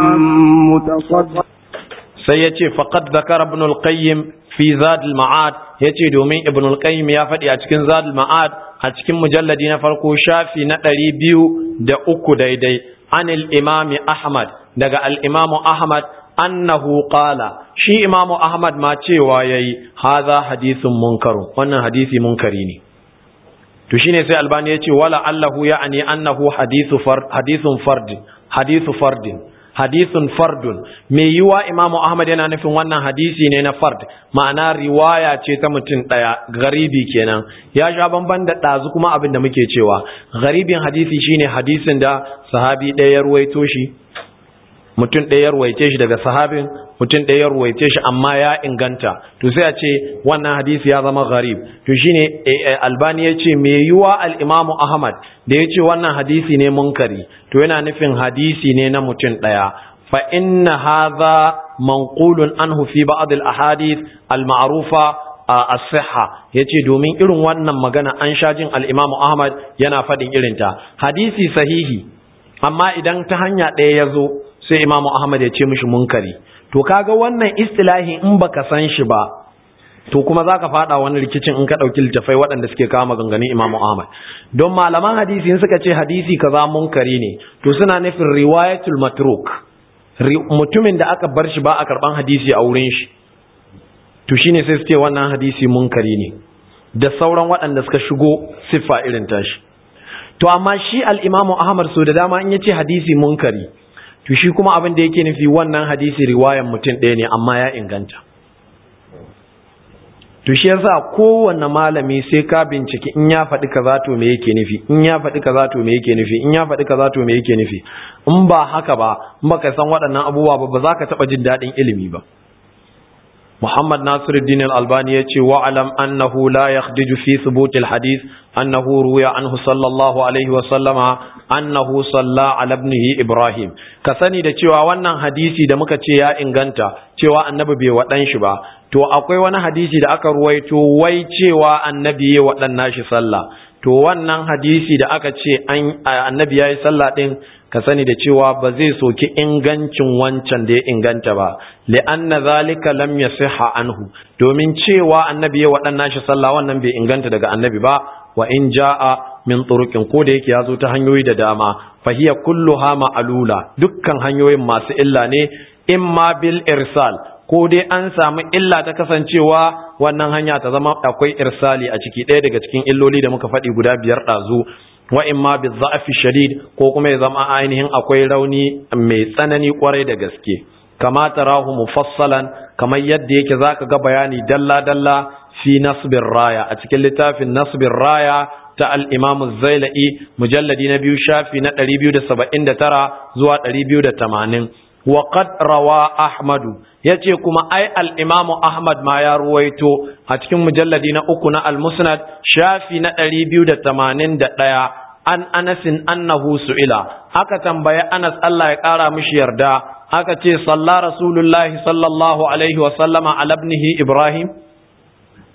متصدعا sai ya ce faƙad zakar ibn al-qayyim fi zad al-ma'ad ya ce domin ibn al-qayyim ya faɗi a cikin zad al-ma'ad a cikin mujalladi na farko shafi na ɗari biyu da uku daidai anil imami ahmad daga al-imamu ahmad annahu qala shi imamu ahmad ma cewa yayi haza hadisun munkarun wannan hadisi munkari ne to shine sai albani ya ce wala allahu ya'ani annahu hadithu fard hadithun fardin hadithu fardin hadisun fardun mai yiwa imamu ahmad yana nufin wannan hadisi ne na fard ma'ana riwaya ce ta mutum ɗaya garibi kenan ya sha bamban da ɗazu kuma abin da muke cewa garibin hadisi shine hadisin da sahabi ɗaya ya ruwaito shi mutum ɗaya ya ruwaice shi daga sahabin mutum ɗaya ya ruwaice shi amma ya inganta to sai a ce wannan hadisi ya zama gharib to shine albani ya ce mai yiwa al-imamu ahmad da ya ce wannan hadisi ne munkari to yana nufin hadisi ne na mutum ɗaya fa inna hadha manqulun anhu fi ba'd al-ahadith al-ma'rufa as-sihha yace domin irin wannan magana an sha jin al-imamu ahmad yana faɗin irinta hadisi sahihi amma idan ta hanya ɗaya ya zo sai imamu ahmad ya ce mishi munkari to kaga wannan istilahi in baka san shi ba to kuma zaka fada wani rikicin in ka dauki littafai waɗanda suke kawo maganganun imamu ahmad don malaman hadisi suka ce hadisi kaza munkari ne to suna nufin riwayatul matruk mutumin da aka bar shi ba a karban hadisi a wurin shi to shine sai su ce wannan hadisi munkari ne da sauran waɗanda suka shigo siffa irin tashi to amma shi al-imamu ahmad so da dama in yace hadisi munkari to shi kuma abin da yake nufi wannan hadisi riwayan mutum ɗaya ne amma ya inganta to shi yasa kowanne malami sai ka binciki in ya faɗi kaza to me yake nufi in ya faɗi kaza to me yake nufi in ya faɗi kaza to me yake nufi in ba haka ba in baka san waɗannan abubuwa ba ba za ka taɓa jin daɗin ilimi ba محمد ناصر الدين الألباني يتي واعلم أنه لا يخدج في ثبوت الحديث أنه روي عنه صلى الله عليه وسلم أنه صلى على ابنه إبراهيم كسني da cewa wannan hadisi da muka ce ya inganta cewa annabi bai wadan shi ba to akwai wani hadisi da aka ruwaito wai cewa annabi ya wadan nashi sallah to wannan hadisi da aka ce annabi ya yi sallah din ka sani da cewa ba zai soki ingancin wancan da ya inganta ba li'anna zalika lam yasiha anhu domin cewa annabi ya waɗannan shi sallah wannan bai inganta daga annabi ba wa in jaa min turuqin ko da yake yazo ta hanyoyi da dama fa hiya kulluha ma'lula dukkan hanyoyin masu illa ne imma bil irsal ko dai an samu illa ta kasancewa wannan hanya ta zama akwai irsali a ciki ɗaya daga cikin illoli da muka faɗi guda biyar ɗazu wa imma bi za'fi shadid ko kuma ya zama ainihin akwai rauni mai tsanani kwarai da gaske kama tarahu mufassalan kamar yadda yake zaka ga bayani dalla dalla fi nasbir raya a cikin littafin nasbir raya ta al-imam az-zailai mujalladi na biyu shafi na 279 zuwa 280 wa qad rawa ahmadu yace kuma ai al-imamu ahmad ma ya ruwaito a cikin mujalladi na uku na al-musnad shafi na 281 an anasin annahu su'ila aka tambaye anas Allah ya kara mishi yarda aka ce salla rasulullahi sallallahu alaihi wa sallama ala ibnihi ibrahim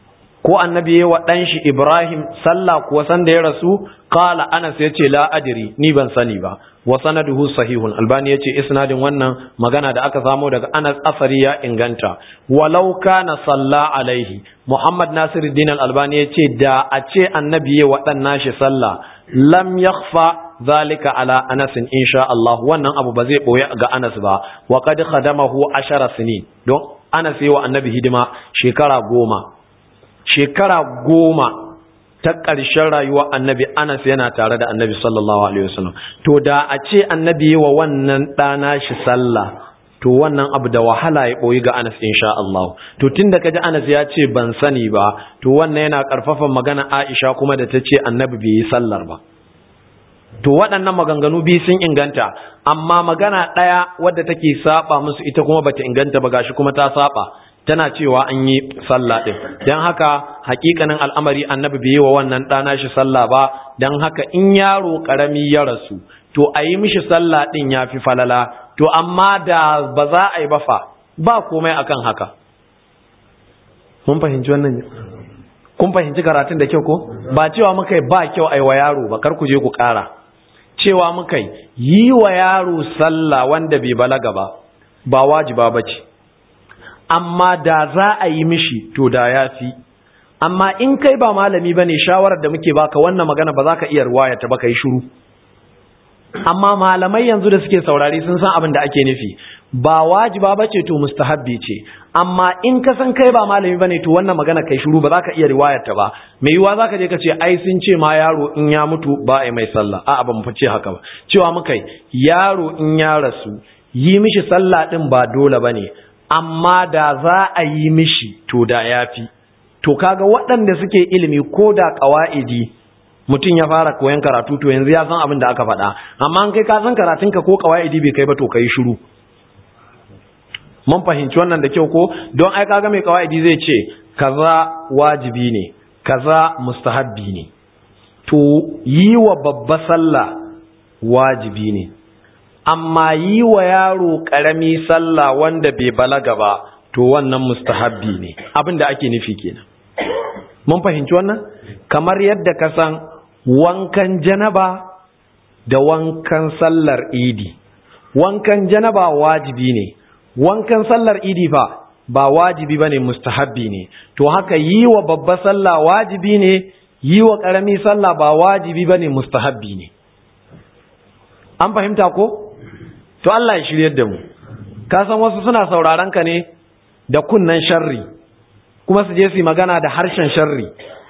ko annabi ya wa dan shi Ibrahim sallah kuwa san da ya rasu qala Anas yace la adri ni ban sani ba wa sanaduhu sahihun albani yace isnadin wannan magana da aka samo daga Anas asari ya inganta walau kana salla alaihi Muhammad Nasiruddin al-Albani yace da a ce annabi ya wa dan nashi sallah lam yakhfa zalika ala Anas insha Allah wannan abu ba zai boye ga Anas ba wa qad khadamahu ashara sinin don Anas yi wa annabi hidima shekara goma shekara goma ta ƙarshen rayuwa annabi Anas yana tare da annabi sallallahu alaihi wasallam to da a ce annabi yi wa wannan ɗana shi sallah to wannan abu da wahala ya ɓoyi ga Anas insha Allah to tun da kaji Anas ya ce ban sani ba to wannan yana ƙarfafa magana Aisha kuma da ta ce annabi bai yi sallar ba to waɗannan maganganu biyu sun inganta amma magana ɗaya wadda take saba musu ita kuma bata inganta ba gashi kuma ta saba tana cewa an yi sallah ɗin don haka hakikanin al'amari annabi bai yi wa wannan ɗana shi sallah ba don haka in yaro ƙarami ya rasu to a yi mishi sallah ɗin ya fi falala to amma da ba za a yi ba fa ba komai akan haka mun fahimci wannan kun fahimci karatun da kyau ko ba cewa muka yi ba kyau a yi wa yaro ba kar ku je ku ƙara cewa muka yi wa yaro sallah wanda bai balaga ba ba wajiba ba ce amma da za a yi mishi to da ya fi amma in kai ba malami ba ne shawarar da muke baka wannan magana ba za ka iya ruwaya ta baka yi shuru amma malamai yanzu da suke saurari sun san abin da ake nufi ba wajiba ba ce to mustahabbi ce amma in ka san kai ba malami ba ne to wannan magana kai shuru ba za ka iya riwayar ta ba mai yiwuwa za ka je ka ce ai sun ce ma yaro in ya mutu ba a mai sallah a'a ba mu fice haka ba cewa muka yaro in ya rasu yi mishi sallah din ba dole ba ne amma da za a yi mishi to da ya fi to kaga waɗanda suke ilimi ko da ƙawa'idi mutum ya fara koyon karatu to yanzu ya san abin da aka faɗa amma an kai ka san karatunka ko ƙawa'idi bai kai ba to kai shiru mun fahimci wannan da kyau ko don ai kaga mai ƙawa'idi zai ce kaza wajibi ne kaza mustahabbi ne to yi wa babba sallah wajibi ne amma yi wa yaro ƙarami sallah wanda bai balaga ba to wannan mustahabbi ne abin da ake nufi kenan mun fahimci wannan kamar yadda ka san wankan janaba da wankan sallar idi wankan janaba wajibi ne wankan sallar idi fa ba wajibi bane mustahabbi ne to haka yi wa babba sallah wajibi ne yi wa ƙarami sallah ba wajibi bane mustahabbi ne an fahimta ko to Allah ya shiryar da mu ka san wasu suna sauraron ka ne da kunnan sharri kuma su je su magana da harshen sharri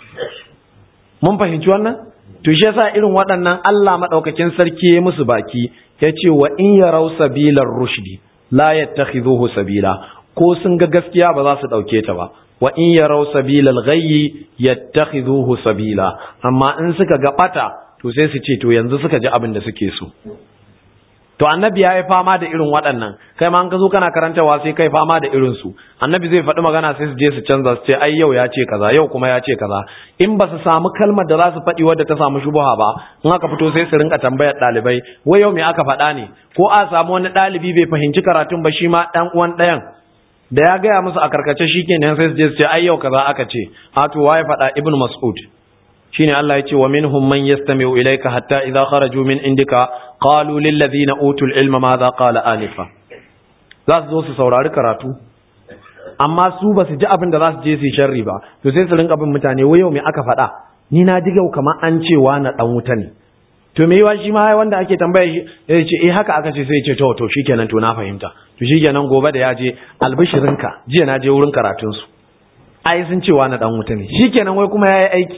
mun fahimci wannan to shi yasa irin waɗannan Allah madaukakin sarki ya musu baki yace wa in yarau sabilar rushdi la yattakhidhuhu sabila ko sun ga gaskiya ba za su dauke ta ba wa in yarau sabilal ghayyi yattakhidhuhu sabila amma in suka ga bata to sai su ce to yanzu suka ji abin da suke so to annabi ya yi fama da irin waɗannan kai ma an ka zo kana karantawa sai kai fama da irin su annabi zai faɗi magana sai su je su canza su ce ai yau ya ce kaza yau kuma ya ce kaza in ba su samu kalmar da za su faɗi wadda ta samu shubuha ba in aka fito sai su rinka tambayar ɗalibai wai yau me aka faɗa ne ko a samu wani ɗalibi bai fahimci karatun ba shi ma ɗan uwan ɗayan da ya gaya musu a karkace shi kenan sai su je su ce ai yau kaza aka ce a to waye faɗa ibnu mas'ud shine Allah ya ce wa minhum man yastami'u ilayka hatta idza kharaju min indika qalu lil ladina utul ilma madha qala anifa za su zo su saurari karatu amma su ba su ji abin da za su je su sharri ba to sai su rinka bin mutane wai yau me aka faɗa ni na ji gau kamar an cewa na dan wuta ne to me yawa shi ma wanda ake tambaya shi ya ce eh haka aka ce sai ya ce to to shikenan to na fahimta to shikenan gobe da ya je albishirinka jiya na je wurin karatun su ai sun cewa na dan wuta ne shikenan wai kuma yayi aiki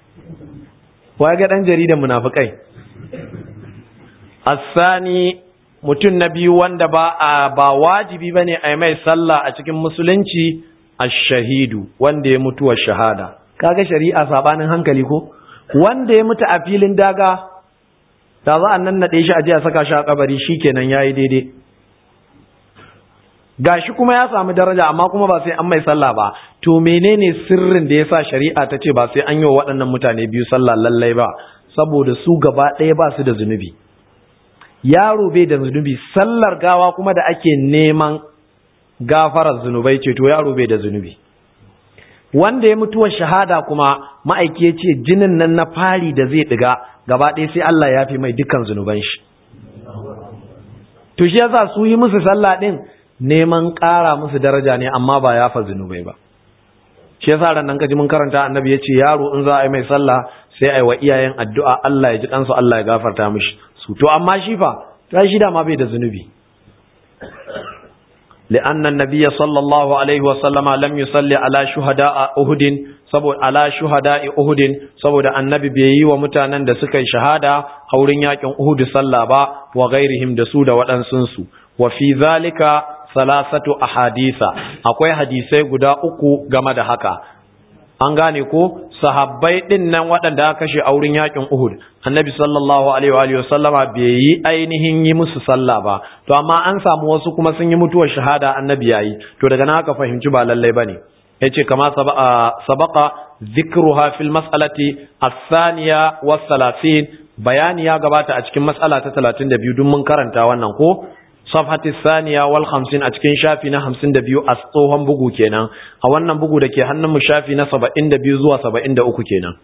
wa ga dan jaridan munafikai asani mutum na biyu wanda ba a ba wajibi bane a mai sallah a cikin musulunci ash-shahidu wanda ya mutu wa shahada kaga shari'a sabanin hankali ko wanda ya mutu a filin daga da za a nan nade shi a je a saka shi a kabari shikenan yayi daidai gashi kuma ya samu daraja amma kuma ba sai an mai sallah ba to menene sirrin da yasa shari'a ta ce ba sai an yi wa waɗannan mutane biyu sallah lallai ba saboda su gaba ɗaya ba su da zunubi yaro bai da zunubi sallar gawa kuma da ake neman gafarar zunubai ce to yaro bai da zunubi wanda ya mutuwar shahada kuma ma'aiki ya ce jinin nan na fari da zai ɗiga gaba ɗaya sai Allah ya fi mai dukkan zunuban shi to shi yasa su yi musu sallah ɗin neman ƙara musu daraja ne amma ba ya fa zunubai ba shi yasa ran nan kaji mun karanta annabi ya ce yaro in za a yi mai sallah sai a yi wa iyayen addu'a Allah ya ji kansu Allah ya gafarta mishi su to amma shi fa ta shi da ma bai da zunubi لأن النبي صلى الله عليه وسلم لم يصلي على شهداء أهد saboda ala shuhada'i Uhudin saboda annabi bai yi wa mutanen da suka yi shahada a wurin yakin Uhud sallah ba wa ghairihim da su da waɗansun su wa fi zalika salasatu ahadisa akwai hadisai guda uku game da haka an gane ko sahabbai din nan waɗanda aka kashe a wurin yakin Uhud annabi sallallahu alaihi wa sallama bai yi ainihin yi musu sallah ba to amma an samu wasu kuma sun yi mutuwar shahada annabi yayi to daga nan aka fahimci ba lallai bane yace kama sabaqa dhikruha fil mas'alati ath-thaniya was-salasin bayani ya gabata a cikin mas'ala ta 32 dun mun karanta wannan ko safhati thaniya wal 50 a cikin shafi na 52 a tsohon bugu kenan a wannan bugu da ke hannun mu shafi na 72 zuwa 73 kenan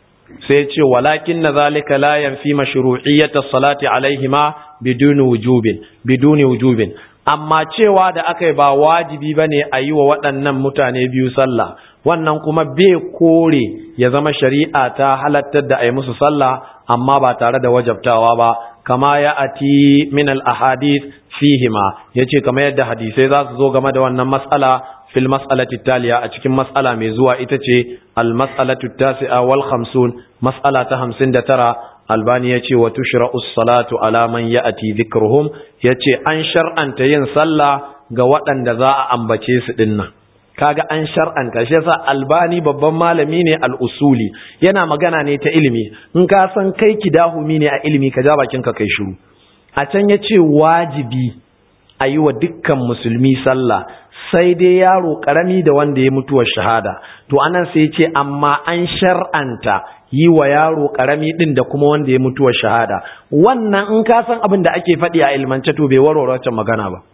sai ce walakin na zalika la yanfi mashru'iyyat as-salati alaihima biduni wujubin biduni wujubin amma cewa da aka yi ba wajibi ba ne a yi wa waɗannan mutane biyu sallah wannan kuma bai kore ya zama shari'a ta halattar da a yi musu sallah amma ba tare da wajabtawa ba kama ya ati min al-ahadith fihima yace kama yadda hadisai za su zo game da wannan mas'ala fil mas'alati taliya a cikin mas'ala mai zuwa ita ce al mas'alatu tasi'a wal khamsun mas'ala ta 59 albani ya ce wa tushra'u salatu ala man ya'ti dhikruhum yace an shar'anta yin sallah ga waɗanda za a ambace su dinnan kaga an shar'anta shi yasa albani babban malami ne al-usuli yana magana ne ta ilimi in ka san kai kidahumi ne a ilimi ka ja bakin ka kai shiru a can yace wajibi a yi wa dukkan musulmi sallah sai dai yaro karami da wanda ya mutuwar shahada to anan sai ce amma an shar'anta yi wa yaro karami din da kuma wanda ya mutuwar shahada wannan in ka san abin da ake faɗi a ilmance to bai warware wancan magana ba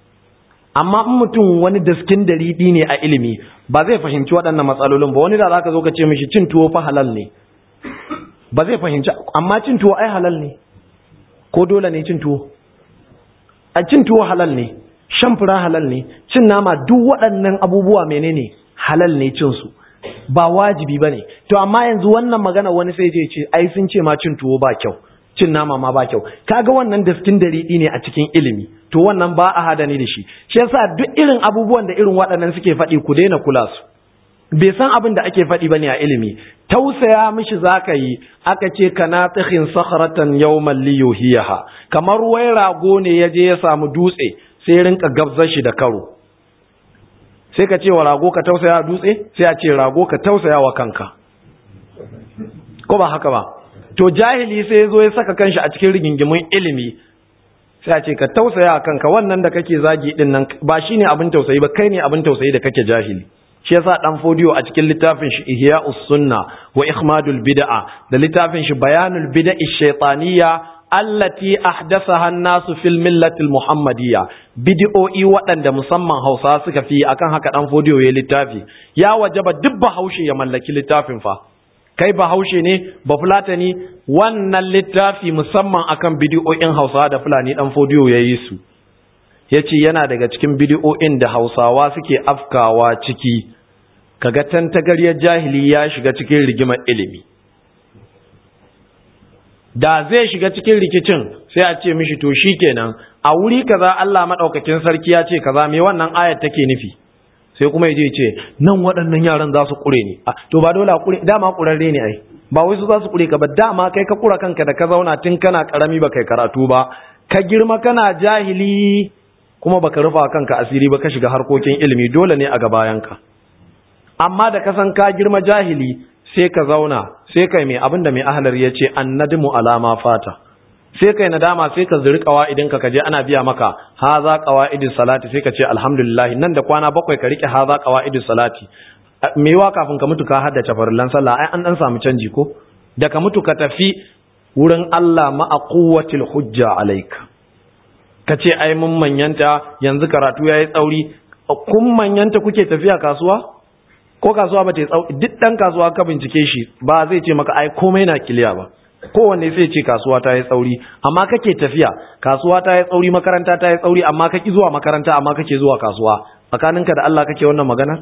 amma in mutum wani daskin daridi ne a ilimi ba zai fahimci waɗannan matsalolin ba wani da zaka zo ka ce mishi cin tuwo fa halal ne ba zai fahimci amma cin tuwo ai halal ne ko dole ne cin tuwo a cin tuwo halal ne shan fura halal ne cin nama duk waɗannan abubuwa menene halal ne cin su ba wajibi bane to amma yanzu wannan magana wani sai je ce ai sun ce ma cin tuwo ba kyau cin nama ma ba kyau kaga wannan daskin daridi ne a cikin ilimi to wannan ba a hada ni da shi shi yasa duk irin abubuwan da irin waɗannan suke faɗi ku daina kula su bai san abin da ake faɗi bane a ilimi tausaya mishi zaka yi aka ce kana tsikhin sakhratan yawman liyuhiyaha kamar wai rago ne ya je ya samu dutse sai rinka gabzar shi da karo sai ka ce wa rago ka tausaya dutse sai a ce rago ka tausaya wa kanka ko ba haka ba to jahili sai ya zo ya saka kanshi a cikin rigingimin ilimi sai a ce ka tausaya wa kanka wannan da kake zagi din nan ba shine abin tausayi ba kai ne abin tausayi da kake jahili shi yasa dan fodiyo a cikin littafin shi ihya'us sunna wa ikhmadul bid'a da littafin shi bayanul bid'a shaytaniyya allati ahdathaha an-nasu fil millati al-muhammadiyya bid'o'i waɗanda musamman Hausa suka fi akan haka dan fodiyo ya littafi ya wajaba duk bahaushe ya mallaki littafin fa kai bahaushe ne ba fulatani wannan littafi musamman akan bid'o'in Hausa da fulani dan fodiyo yayi su yace yana daga cikin bid'o'in da Hausawa suke afkawa ciki kaga tantagaryar jahili ya shiga cikin rigimar ilimi da zai shiga cikin rikicin sai a ce mishi to shikenan a wuri kaza Allah madaukakin sarki ya ce kaza me wannan ayat take nufi sai kuma yaje ce nan waɗannan yaran za su kure ni to ba dole a kure dama kurarre ne ai ba wai su za su kure ka ba dama kai ka kura kanka da ka zauna tun kana karami ba kai karatu ba ka girma kana jahili kuma baka rufa kanka asiri ba ka shiga harkokin ilimi dole ne a gabayanka amma da ka san ka girma jahili sai ka zauna sai kai mai abinda mai ahlar ya ce annadmu alama fata sai kai nadama sai ka zuri idan ka kaje ana biya maka haza qawaidus salati sai ka ce alhamdulillah nan da kwana bakwai ka rike haza qawaidus salati mewa kafin ka mutu ka haddace farillan sallah ai an dan samu canji ko da ka mutu ka tafi wurin Allah ma'a quwwatil hujja alaika ka ce ai mun manyanta yanzu karatu yayi tsauri kun manyanta kuke tafiya kasuwa ko kasuwa ba ta yi tsauri duk dan kasuwa ka bincike shi ba zai ce maka ai komai na kiliya ba kowanne sai ce kasuwa ta yi tsauri amma kake tafiya kasuwa ta yi tsauri makaranta ta yi tsauri amma kake zuwa makaranta amma kake zuwa kasuwa tsakaninka da Allah kake wannan magana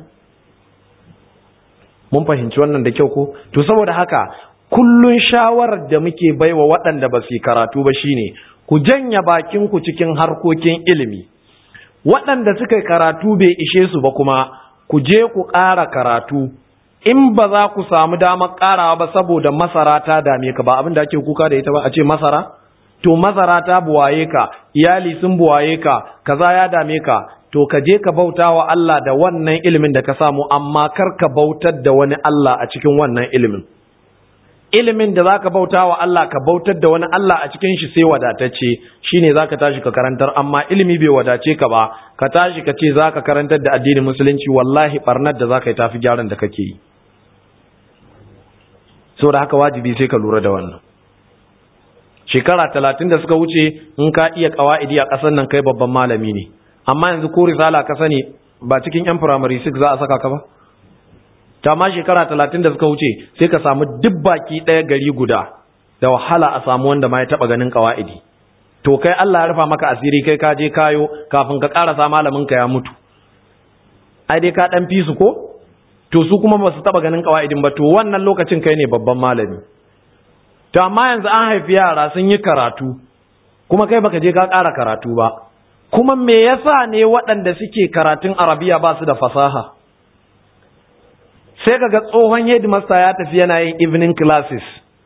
mun fahimci wannan da kyau ko to saboda haka kullun shawarar da muke baiwa waɗanda ba su karatu ba shine ku janya bakin ku cikin harkokin ilimi waɗanda suka karatu bai ishe su ba kuma ku je ku ƙara karatu in ba za ku samu damar ƙarawa ba saboda masara ta dame ka ba abin da ake kuka da ita ba a ce masara to masara ta buwaye ka iyali sun buwaye ka kaza ya dame ka to ka je ka bauta wa Allah da wannan ilimin da ka samu amma kar ka bautar da wani Allah a cikin wannan ilimin ilimin da zaka bauta wa Allah ka bautar da wani Allah a cikin shi sai wadatacce shine zaka tashi ka karantar amma ilimi bai wadace ka ba ka tashi ka ce zaka karantar da addinin musulunci wallahi barnar da zaka yi tafi gyaran da kake yi saboda haka wajibi sai ka lura da wannan shekara talatin da suka wuce in ka iya kawa'idi a ƙasar nan kai babban malami ne amma yanzu ko risala ka sani ba cikin yan firamare 6 za a saka ka ba ta ma shekara talatin da suka wuce sai ka samu duk baki ɗaya gari guda da wahala a samu wanda ma ya taɓa ganin kawa'idi to kai Allah ya rufa maka asiri kai ka je kayo kafin ka ƙarasa malamin ka ya mutu ai dai ka ɗan fi su ko to su kuma ba su taɓa ganin kawa'idin ba to wannan lokacin kai ne babban malami to amma yanzu an haifi yara sun yi karatu kuma kai baka je ka ƙara karatu ba kuma me yasa ne waɗanda suke karatun arabiya ba su da fasaha sai kaga tsohon headmaster ya tafi yana yin evening classes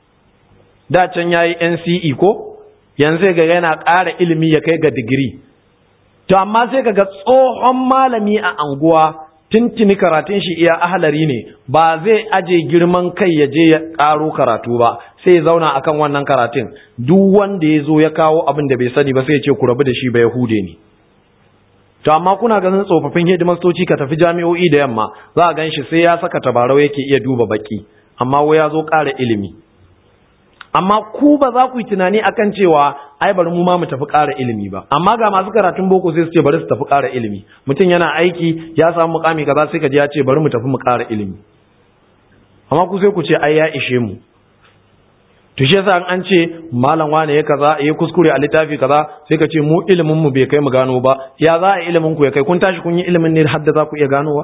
da can yayi NCE ko yanzu ga yana ƙara ilimi ya kai ga digiri to amma sai kaga tsohon malami a anguwa tuntuni karatun shi iya ahalari ne ba zai aje girman kai ya je ya ƙaro karatu ba sai ya zauna akan wannan karatun duk wanda ya zo ya kawo abin da bai sani ba sai ya ce ku rabu da shi ba yahude ne to amma kuna ganin tsofaffin hidimastoci ka tafi jami'o'i da yamma za a gan shi sai ya saka tabarau yake iya duba baki amma wai ya zo ƙara ilimi amma ku ba za ku yi tunani akan cewa ai bari mu ma mu tafi ƙara ilimi ba amma ga masu karatun boko sai su ce bari su tafi ƙara ilimi mutum yana aiki ya samu mukami kaza sai ka ji ya ce bari mu tafi mu ƙara ilimi amma ku sai ku ce ai ya ishe mu to shi yasa an ce malam wane ya kaza ya kuskure a littafi kaza sai ka ce mu ilimin mu bai kai mu gano ba ya za a ilimin ku ya kai kun tashi kun yi ilimin ne har da za ku iya ganowa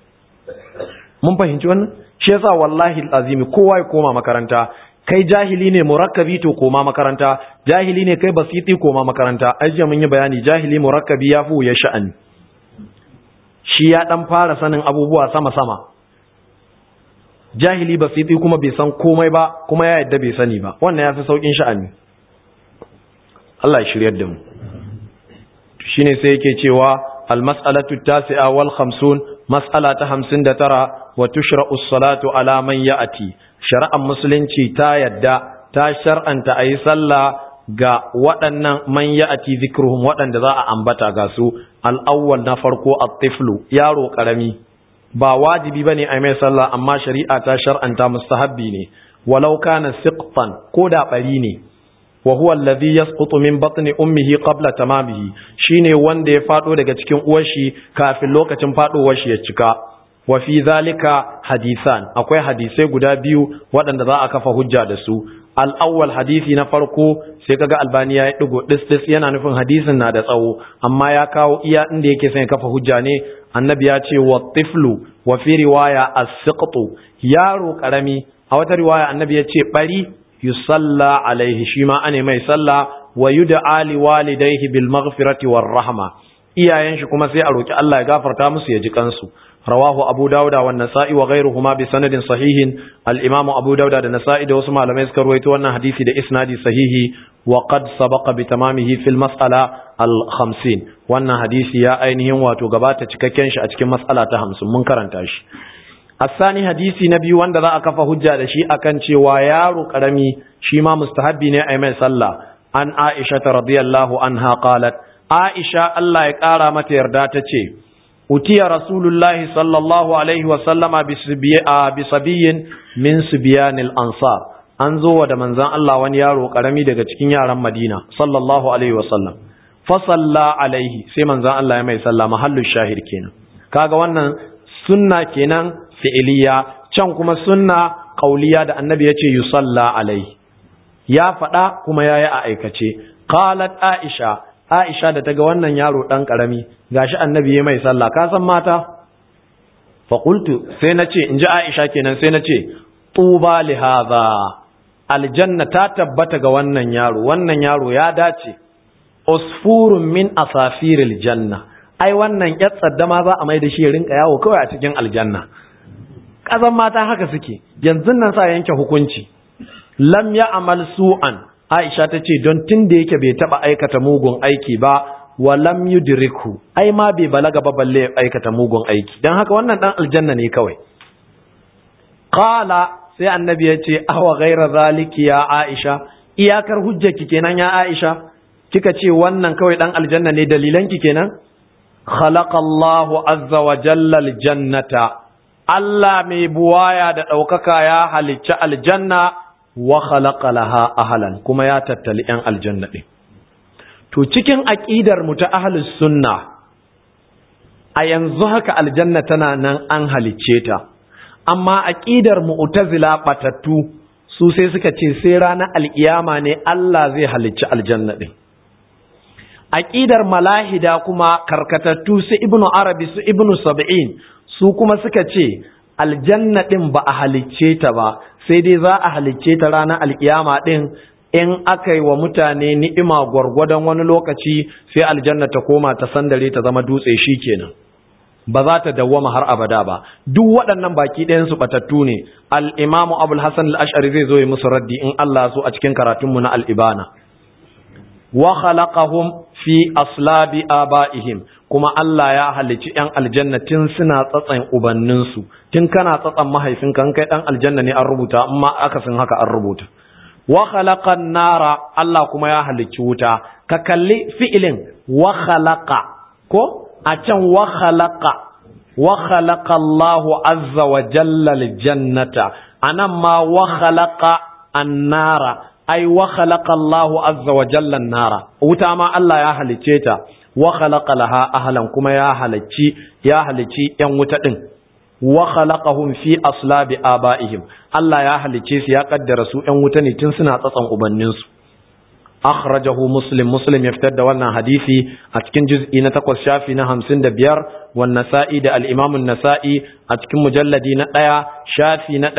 mun fahimci wannan shi yasa wallahi azimi kowa ya koma makaranta kai jahili ne murakkabi to koma makaranta jahili ne kai basiti koma makaranta ajiya mun yi bayani jahili murakkabi ya fi ya sha'ani shi ya dan fara sanin abubuwa sama sama jahili basiti kuma bai san komai ba kuma ya yadda bai sani ba wannan ya fi saukin sha'ani Allah ya shiryar da mu shine sai yake cewa al-mas'alatu tasi'a wal khamsun mas'ala ta 59 wa tushra'u as-salatu ala man ya'ti shari'ar musulunci ta yadda ta shar'anta ayi sallah ga waɗannan man ya'ti zikruhum waɗanda za a ambata ga su al-awwal na farko at-tiflu yaro karami ba wajibi bane a mai sallah amma shari'a ta shar'anta mustahabbi ne walau kana siqtan ko da bari ne wa huwa alladhi yasqutu min batni ummihi qabla tamamihi shine wanda ya fado daga cikin uwar shi kafin lokacin fadowar shi ya cika wa fi zalika hadisan akwai hadisai guda biyu waɗanda za a kafa hujja da su al-awwal hadisi na farko sai kaga albani ya digo dis dis yana nufin hadisin na da tsawo amma ya kawo iya inda yake son kafa hujja ne annabi ya ce wa tiflu wa fi riwaya as-siqtu yaro karami a wata riwaya annabi ya ce bari yusalla alaihi shi ma ane mai sallah wa yud'a li walidayhi bil maghfirati war rahma iyayen shi kuma sai a roki Allah ya gafarta musu ya ji kansu rawahu abu dauda wa nasa'i wa ghayruhuma bi sanadin sahihin al imam abu dauda da nasa'i da wasu malamai suka rawaito wannan hadisi da isnadi sahihi wa qad sabaqa bi tamamihi fil mas'ala al 50 wannan hadisi ya ainihin wato gabata cikakken shi a cikin mas'ala ta 50 mun karanta shi asani hadisi na biyu wanda za a kafa hujja da shi akan cewa yaro karami shi ma mustahabbi ne a mai sallah an aisha ta radiyallahu anha qalat aisha Allah ya kara mata yarda ta ce utiya rasulullahi sallallahu alaihi wa sallama bi sabiyin min subyanil ansar an zo wa da manzon Allah wani yaro karami daga cikin yaran Madina sallallahu alaihi wa sallam fa salla alaihi sai manzon Allah ya mai sallah mahallu shahid kenan kaga wannan sunna kenan fi'iliya can kuma sunna qauliya da annabi ya ce yusalla alai ya faɗa kuma ya yi a aikace qalat aisha aisha da ta ga wannan yaro ɗan ƙarami gashi annabi ya mai sallah ka san mata faƙultu sai na ce in ji aisha kenan sai na ce tuba li hadha aljanna ta tabbata ga wannan yaro wannan yaro ya dace usfurun min asafiril janna ai wannan yar tsaddama za a mai da shi ya rinka yawo kawai a cikin aljanna kazan mata haka suke yanzu nan sa yanke hukunci lam ya amal su'an aisha ta ce don tun da yake bai taba aikata mugun aiki ba wa lam yudriku ai ma bai balaga ba balle aikata mugun aiki dan haka wannan dan aljanna ne kawai qala sai annabi ya ce awa ghaira zaliki ya aisha iyakar hujjaki kenan ya aisha kika ce wannan kawai dan aljanna ne dalilanki kenan khalaqallahu azza wa jalla aljannata Allah mai buwaya da ɗaukaka ya halicci aljanna wa khalaqa laha ahlan kuma ya tattali ‘yan aljanna ɗin. To cikin aƙidar mu ta ahlus sunna a yanzu haka aljanna tana nan an halicce ta, amma aƙidar mu'tazila batattu su sai suka ce sai ranar alƙiyama ne Allah zai halicci aljanna ɗin. Aƙidar malahida kuma karkatattu su ibnu arabi su ibnu sab'in su kuma suka ce aljanna ɗin ba a halicce ta ba sai dai za a halicce ta ranar alkiyama ɗin in aka yi wa mutane ni'ima gwargwadon wani lokaci sai aljanna ta koma ta sandare ta zama dutse shi kenan ba za ta dawwama har abada ba duk waɗannan baki ɗayan su batattu ne al-imamu abul hasan al-ash'ari zai zo yi musu raddi in Allah so a cikin karatunmu na al-ibana wa khalaqahum fi aslabi abaihim kuma Allah ya halicci ‘yan aljanna tun suna tsatsan ubanninsu, tun kana tsatsan mahaifinka kai ɗan aljanna ne an rubuta, amma akasin haka an rubuta. Wa khalaqan nara Allah kuma ya halicci wuta, ka kalli fi'ilin wa khalaqa ko a can wa khalaqa wa khalaqa Allahu azza wa jalla aljannata anan ma wa khalaqa an-nara ai wa khalaqa Allahu azza wa jalla an-nara wuta ma Allah ya halicce ta wa khalaqa laha ahlan kuma ya halacci ya halicci yan wuta din wa khalaqahum fi aslabi abaihim Allah ya halicce su ya kaddara su yan wuta ne tun suna tsatsan ubannin su akhrajahu muslim muslim ya fitar da wannan hadisi a cikin juz'i na 8 shafi na 55 wan nasa'i da al-imam an-nasa'i a cikin mujalladi na 1 shafi na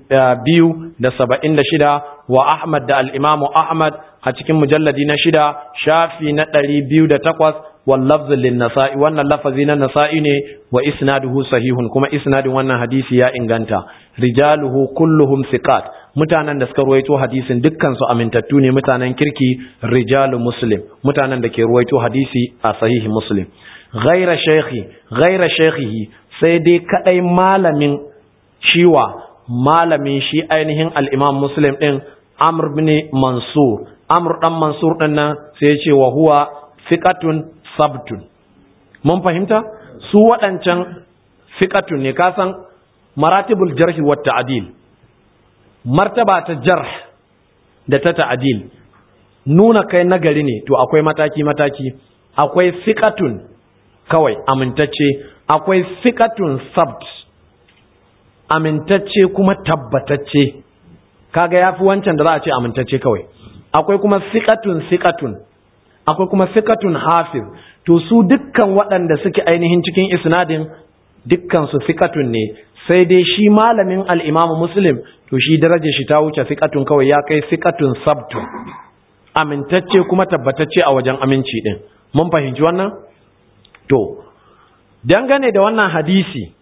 276 wa ahmad da al-imam ahmad a cikin mujalladi na 6 shafi na 208 wal lafz lin nasa'i wannan lafazi na nasa'i ne wa isnaduhu sahihun kuma isnadin wannan hadisi ya inganta rijaluhu kulluhum thiqat mutanen da suka ruwaito hadisin dukkan su amintattu ne mutanen kirki rijalu muslim mutanen da ke ruwaito hadisi a sahihi muslim ghaira shaykhi ghaira shaykhihi sai dai kadai malamin shiwa malamin shi ainihin al-imam muslim din amr ibn mansur amr dan mansur din nan sai ya ce wa huwa thiqatun sabtun mun fahimta su waɗancan fiqatun ne kasan maratibul jarhi wa ta'dil martaba ta jarh da ta ta'dil nuna kai nagari ne to akwai mataki mataki akwai fiqatun kawai amintacce akwai fiqatun sabt amintacce kuma tabbatacce kaga yafi wancan da za a ce amintacce kawai akwai kuma fiqatun fiqatun akwai kuma fiqatun hafiz to su dukkan waɗanda suke ainihin cikin isnadin dukkan su fiqatun ne sai dai shi malamin al-Imam Muslim to shi darajar shi ta wuce fiqatun kawai ya kai fiqatun sabtu amintacce kuma tabbatacce a wajen aminci din mun fahimci wannan to dangane da wannan hadisi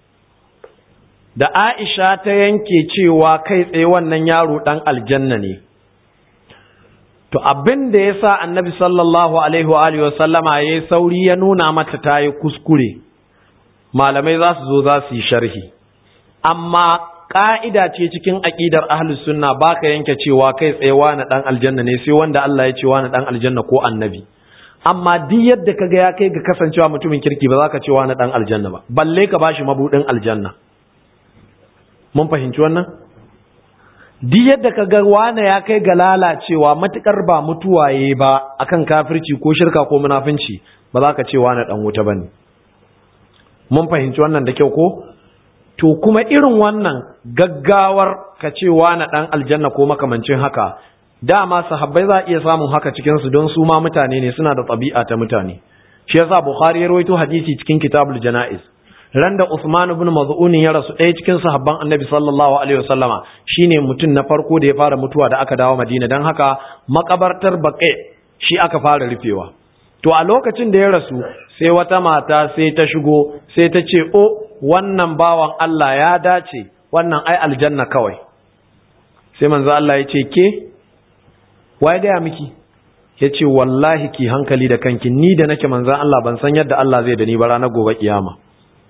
da Aisha ta yanke cewa kai tsaye wannan yaro dan aljanna ne to abin da ya sa annabi sallallahu alaihi wa alihi wasallama ya yi sauri ya nuna mata ta yi kuskure malamai za su zo za su yi sharhi amma ƙa'ida ce cikin aƙidar ahlus sunna ba ka yanke cewa kai tsaye wani ɗan aljanna ne sai wanda Allah ya ce wani ɗan aljanna ko annabi amma duk yadda ka ga ya kai ga kasancewa mutumin kirki ba za ka ce wani ɗan aljanna ba balle ka bashi mabuɗin aljanna mun fahimci wannan duk yadda ka ga wane ya kai ga lalacewa matukar ba mutuwaye ba akan kafirci ko shirka ko munafinci ba za ka ce wane dan wuta bane mun fahimci wannan da kyau ko to kuma irin wannan gaggawar ka ce na ɗan aljanna ko makamancin haka dama sahabbai za a iya samun haka cikinsu don su ma mutane ne suna da ɗabi'a ta mutane shi yasa bukhari ya rawaito hadisi cikin kitabul jana'iz ran da usman ibn maz'un ya rasu ɗaya cikin sahabban annabi sallallahu alaihi wasallama shine mutum na farko da ya fara mutuwa da aka dawo madina don haka makabartar baqi shi aka fara rufewa to a lokacin da ya rasu sai wata mata sai ta shigo sai ta ce o wannan bawan Allah ya dace wannan ai aljanna kawai sai manzo Allah ya ce ke waye gaya miki ya ce wallahi ki hankali da kanki ni da nake manzo Allah ban san yadda Allah zai da ni ba ranar gobe kiyama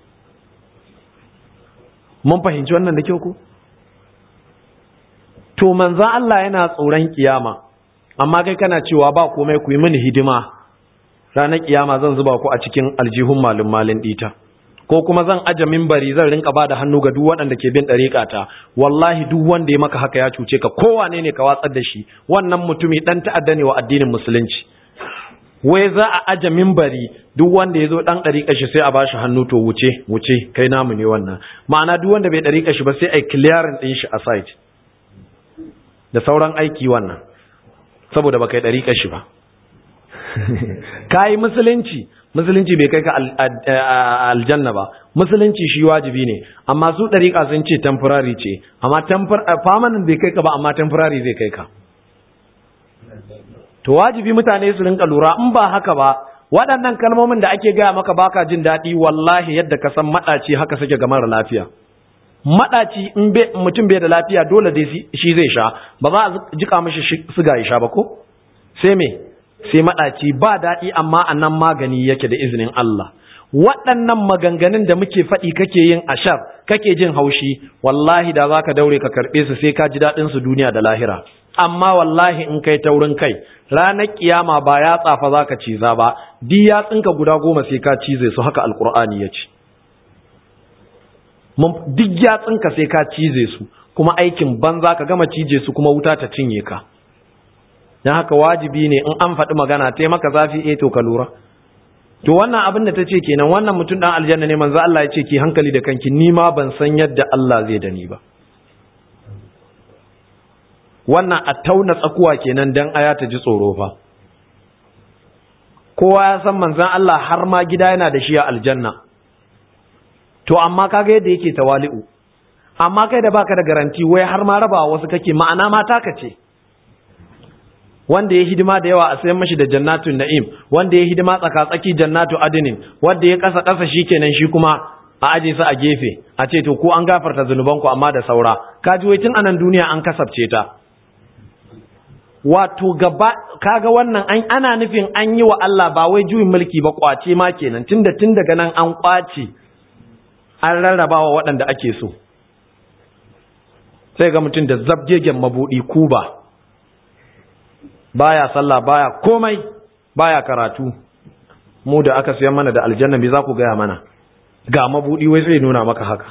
mun fahimci wannan da kyau ko to manzo Allah yana tsoron kiyama amma kai kana cewa ba komai ku yi mini hidima ranar kiyama zan zuba ku a cikin aljihun malin malin dita ko kuma zan aje mimbari zan rinka bada hannu ga duk waɗanda ke bin ɗariƙa ta wallahi duk wanda ya maka haka ya cuce ka kowane ne ka watsar da shi wannan mutumi ɗan ta'adda ne wa addinin musulunci wai za a aje mimbari duk wanda ya zo ɗan ɗariƙa shi sai a bashi hannu to wuce wuce kai namu ne wannan ma'ana duk wanda bai ɗariƙa shi ba sai a yi clearing ɗin shi a site da sauran aiki wannan saboda baka yi ɗariƙa shi ba ka yi musulunci musulunci bai kai ka aljanna ba musulunci shi wajibi ne amma su ɗariƙa sun ce temporary ce amma permanent bai kai ka ba amma temporary zai kai ka to wajibi mutane su rinka lura in ba haka ba waɗannan kalmomin da ake gaya maka baka jin daɗi wallahi yadda ka san maɗaci haka suke ga mara lafiya maɗaci in mutum bai da lafiya dole dai shi zai sha ba za a jika mishi siga ya sha ba ko sai me sai maɗaci ba daɗi amma a nan magani yake da izinin Allah waɗannan maganganun da muke faɗi kake yin ashar kake jin haushi wallahi da za ka daure ka karɓe su sai ka ji daɗin su duniya da lahira amma wallahi in kai taurin kai ranar kiyama ba ya tsafa za ka ciza ba di ya tsinka guda goma sai ka cize su haka alkur'ani ya ce duk ya tsinka sai ka cize su kuma aikin banza ka gama cije su kuma wuta ta cinye ka don haka wajibi ne in an faɗi magana ta maka zafi eh to ka lura to wannan abin da ta ce kenan wannan mutum ɗan aljanna ne manzo Allah ya ce ki hankali da kanki ni ma ban san yadda Allah zai da ni ba wannan a tauna tsakuwa kenan dan aya ta ji tsoro fa kowa ya san manzon Allah har ma gida yana da shi a aljanna to amma kaga yadda yake tawali'u amma kai da baka da garanti wai har ma rabawa wasu kake ma'ana mata ka ce wanda ya hidima da yawa a sayan mashi da jannatun na'im wanda ya hidima tsaka-tsaki jannatu adinin wanda ya kasa kasa kenan shi kuma a aje su a gefe a ce to ko an gafarta zunubanku amma da saura kaji wai tun anan duniya an kasabce ta wato gaba kaga wannan an ana nufin an yi wa Allah ba wai juyin mulki ba kwace ma kenan tunda tun daga nan an kwace an rarrabawa waɗanda ake so sai ga mutum da zabgegen mabudi kuba baya sallah baya komai baya karatu mu da aka siyan mana da aljanna me za ku gaya mana ga mabudi wai sai nuna maka haka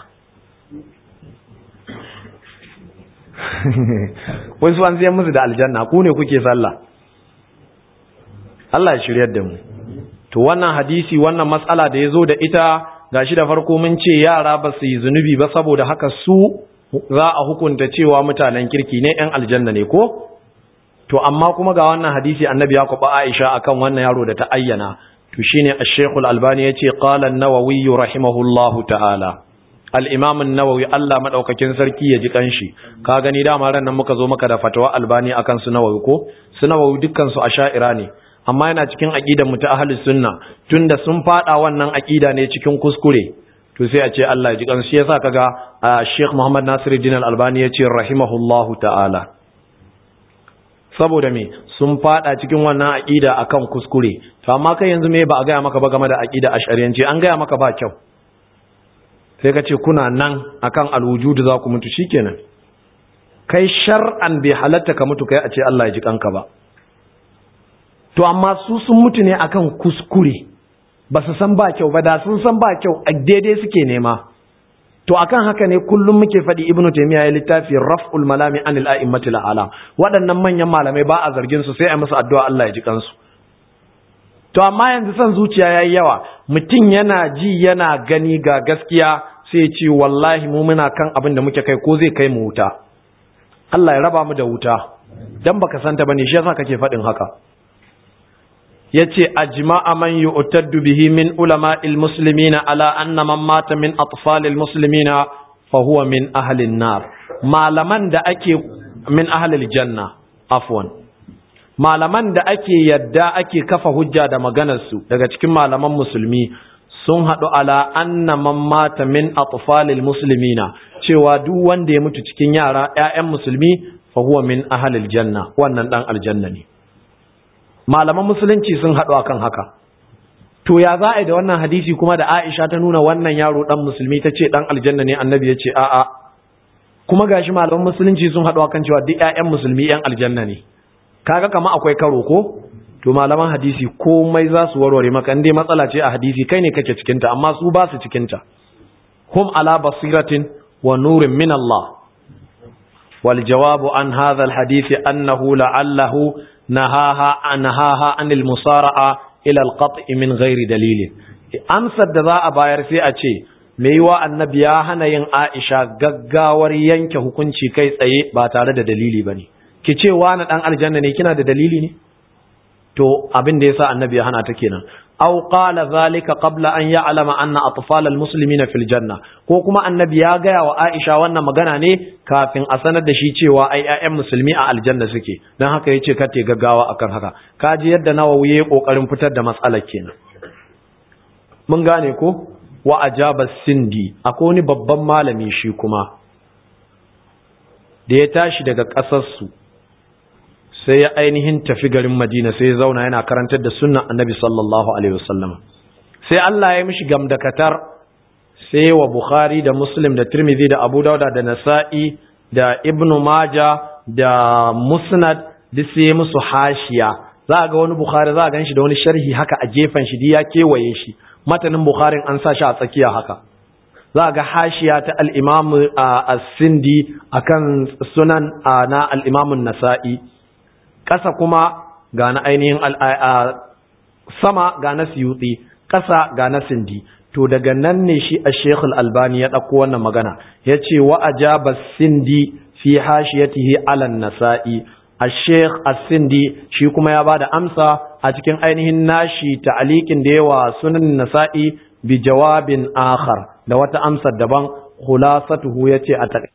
wai su an siyan musu da aljanna ku ne kuke sallah Allah ya shiryar da mu to wannan hadisi wannan matsala da ya zo da ita gashi da farko mun ce yara ba su yi zunubi ba saboda haka su za a hukunta cewa mutanen kirki ne 'yan aljanna ne ko to amma kuma ga wannan hadisi annabi ya kuba Aisha akan wannan yaro da ta ayyana to shine Ash-Sheikh Al-Albani yace qala an-Nawawi rahimahullahu ta'ala al-Imam an-Nawawi Allah madaukakin sarki ya ji kanshi ka gani dama ran nan muka zo maka da fatawa Albani akan su Nawawi ko su Nawawi dukkan su asha'ira ne amma yana cikin aqidar mu ta ahlus sunna tunda sun fada wannan aqida ne cikin kuskure to sai a ce Allah ya ji kansu yasa kaga Sheikh Muhammad Nasiruddin Al-Albani yace rahimahullahu ta'ala saboda me sun fada cikin wannan aqida akan kuskure to amma kai yanzu me ba a gaya maka ba game da aqida ash'ariyanci an gaya maka ba kyau sai ka ce kuna nan akan alwujud za ku mutu shikenan kai shar'an bai halatta ka mutu kai a ce Allah ya ji kanka ba to amma su sun mutu ne akan kuskure ba su san ba kyau ba da sun san ba kyau a daidai suke nema to akan haka ne kullum muke faɗi ibnu taymiya ya littafi raf'ul malami anil a'immatil ala waɗannan manyan malamai ba a zargin su sai a musu addu'a Allah ya ji kansu to amma yanzu son zuciya yayi yawa mutum yana ji yana gani ga gaskiya sai ya ce wallahi mu muna kan abin da muke kai ko zai kai mu wuta Allah ya raba mu da wuta dan baka santa bane shi yasa kake faɗin haka yace ajma'a man yu'taddu bihi min ulama'il muslimina ala anna man mata min atfalil muslimina fa huwa min ahli an-nar malaman da ake min ahli janna afwan malaman da ake yadda ake kafa hujja da maganar su daga cikin malaman musulmi sun haɗu ala anna man mata min atfalil muslimina cewa duk wanda ya mutu cikin yara ƴaƴan musulmi fa huwa min ahlil janna wannan dan aljanna ne malaman musulunci sun haɗu akan haka to ya za a yi da wannan hadisi kuma da Aisha ta nuna wannan yaro dan musulmi ta ce dan aljanna ne annabi ya ce a'a kuma gashi malaman musulunci sun haɗu akan cewa duk ƴaƴan musulmi ƴan aljanna ne kaga kama akwai karo ko to malaman hadisi komai za su warware maka dai matsala ce a hadisi kai ne kake cikin ta amma su ba su cikin ta hum ala basiratin wa nurin min Allah wal jawabu an hadha al hadisi annahu la'allahu nahaha anhaha anil musara'a ila al qat'i min ghairi dalilin amsar da za a bayar sai a ce me yiwa annabi ya hana yin Aisha gaggawar yanke hukunci kai tsaye ba tare da dalili bane ki ce wani dan aljanna ne kina da dalili ne to abin da yasa annabi ya hana ta kenan aw qala zalika qabla an ya'lama anna atfal almuslimina fil janna ko kuma annabi ya gaya wa Aisha wannan magana ne kafin a sanar da shi cewa ai ƴaƴan musulmi a aljanna suke dan haka yace ka te gaggawa akan haka kaji yadda Nawawi yayi kokarin fitar da matsalar kenan mun gane ko wa ajaba sindi akwai wani babban malami shi kuma da ya tashi daga ƙasar su sai ya ainihin tafi garin Madina sai ya zauna yana karantar da sunnan Annabi sallallahu alaihi wasallam sai Allah ya mishi gamdakatar sai wa Bukhari da Muslim da Tirmidhi da Abu Dawud da Nasa'i da Ibn Majah da Musnad duk sai musu hashiya za ga wani Bukhari za a ganshi da wani sharhi haka a gefen shi ya kewaye shi matanin Bukharin an sa shi a tsakiya haka za ga hashiya ta al-Imam as-Sindi akan sunan na al-Imam an-Nasa'i ƙasa kuma ga na ainihin sama ga na siyutsi ƙasa ga na sindi to daga nan ne shi a shekul albani ya ɗauko wannan magana ya ce wa a jaba sindi fi hashiyatihi alan nasa'i a sheikh sindi shi kuma ya ba da amsa a cikin ainihin nashi ta'alikin da yawa sunan nasa'i bi jawabin akhar da wata amsar daban khulasatuhu yace a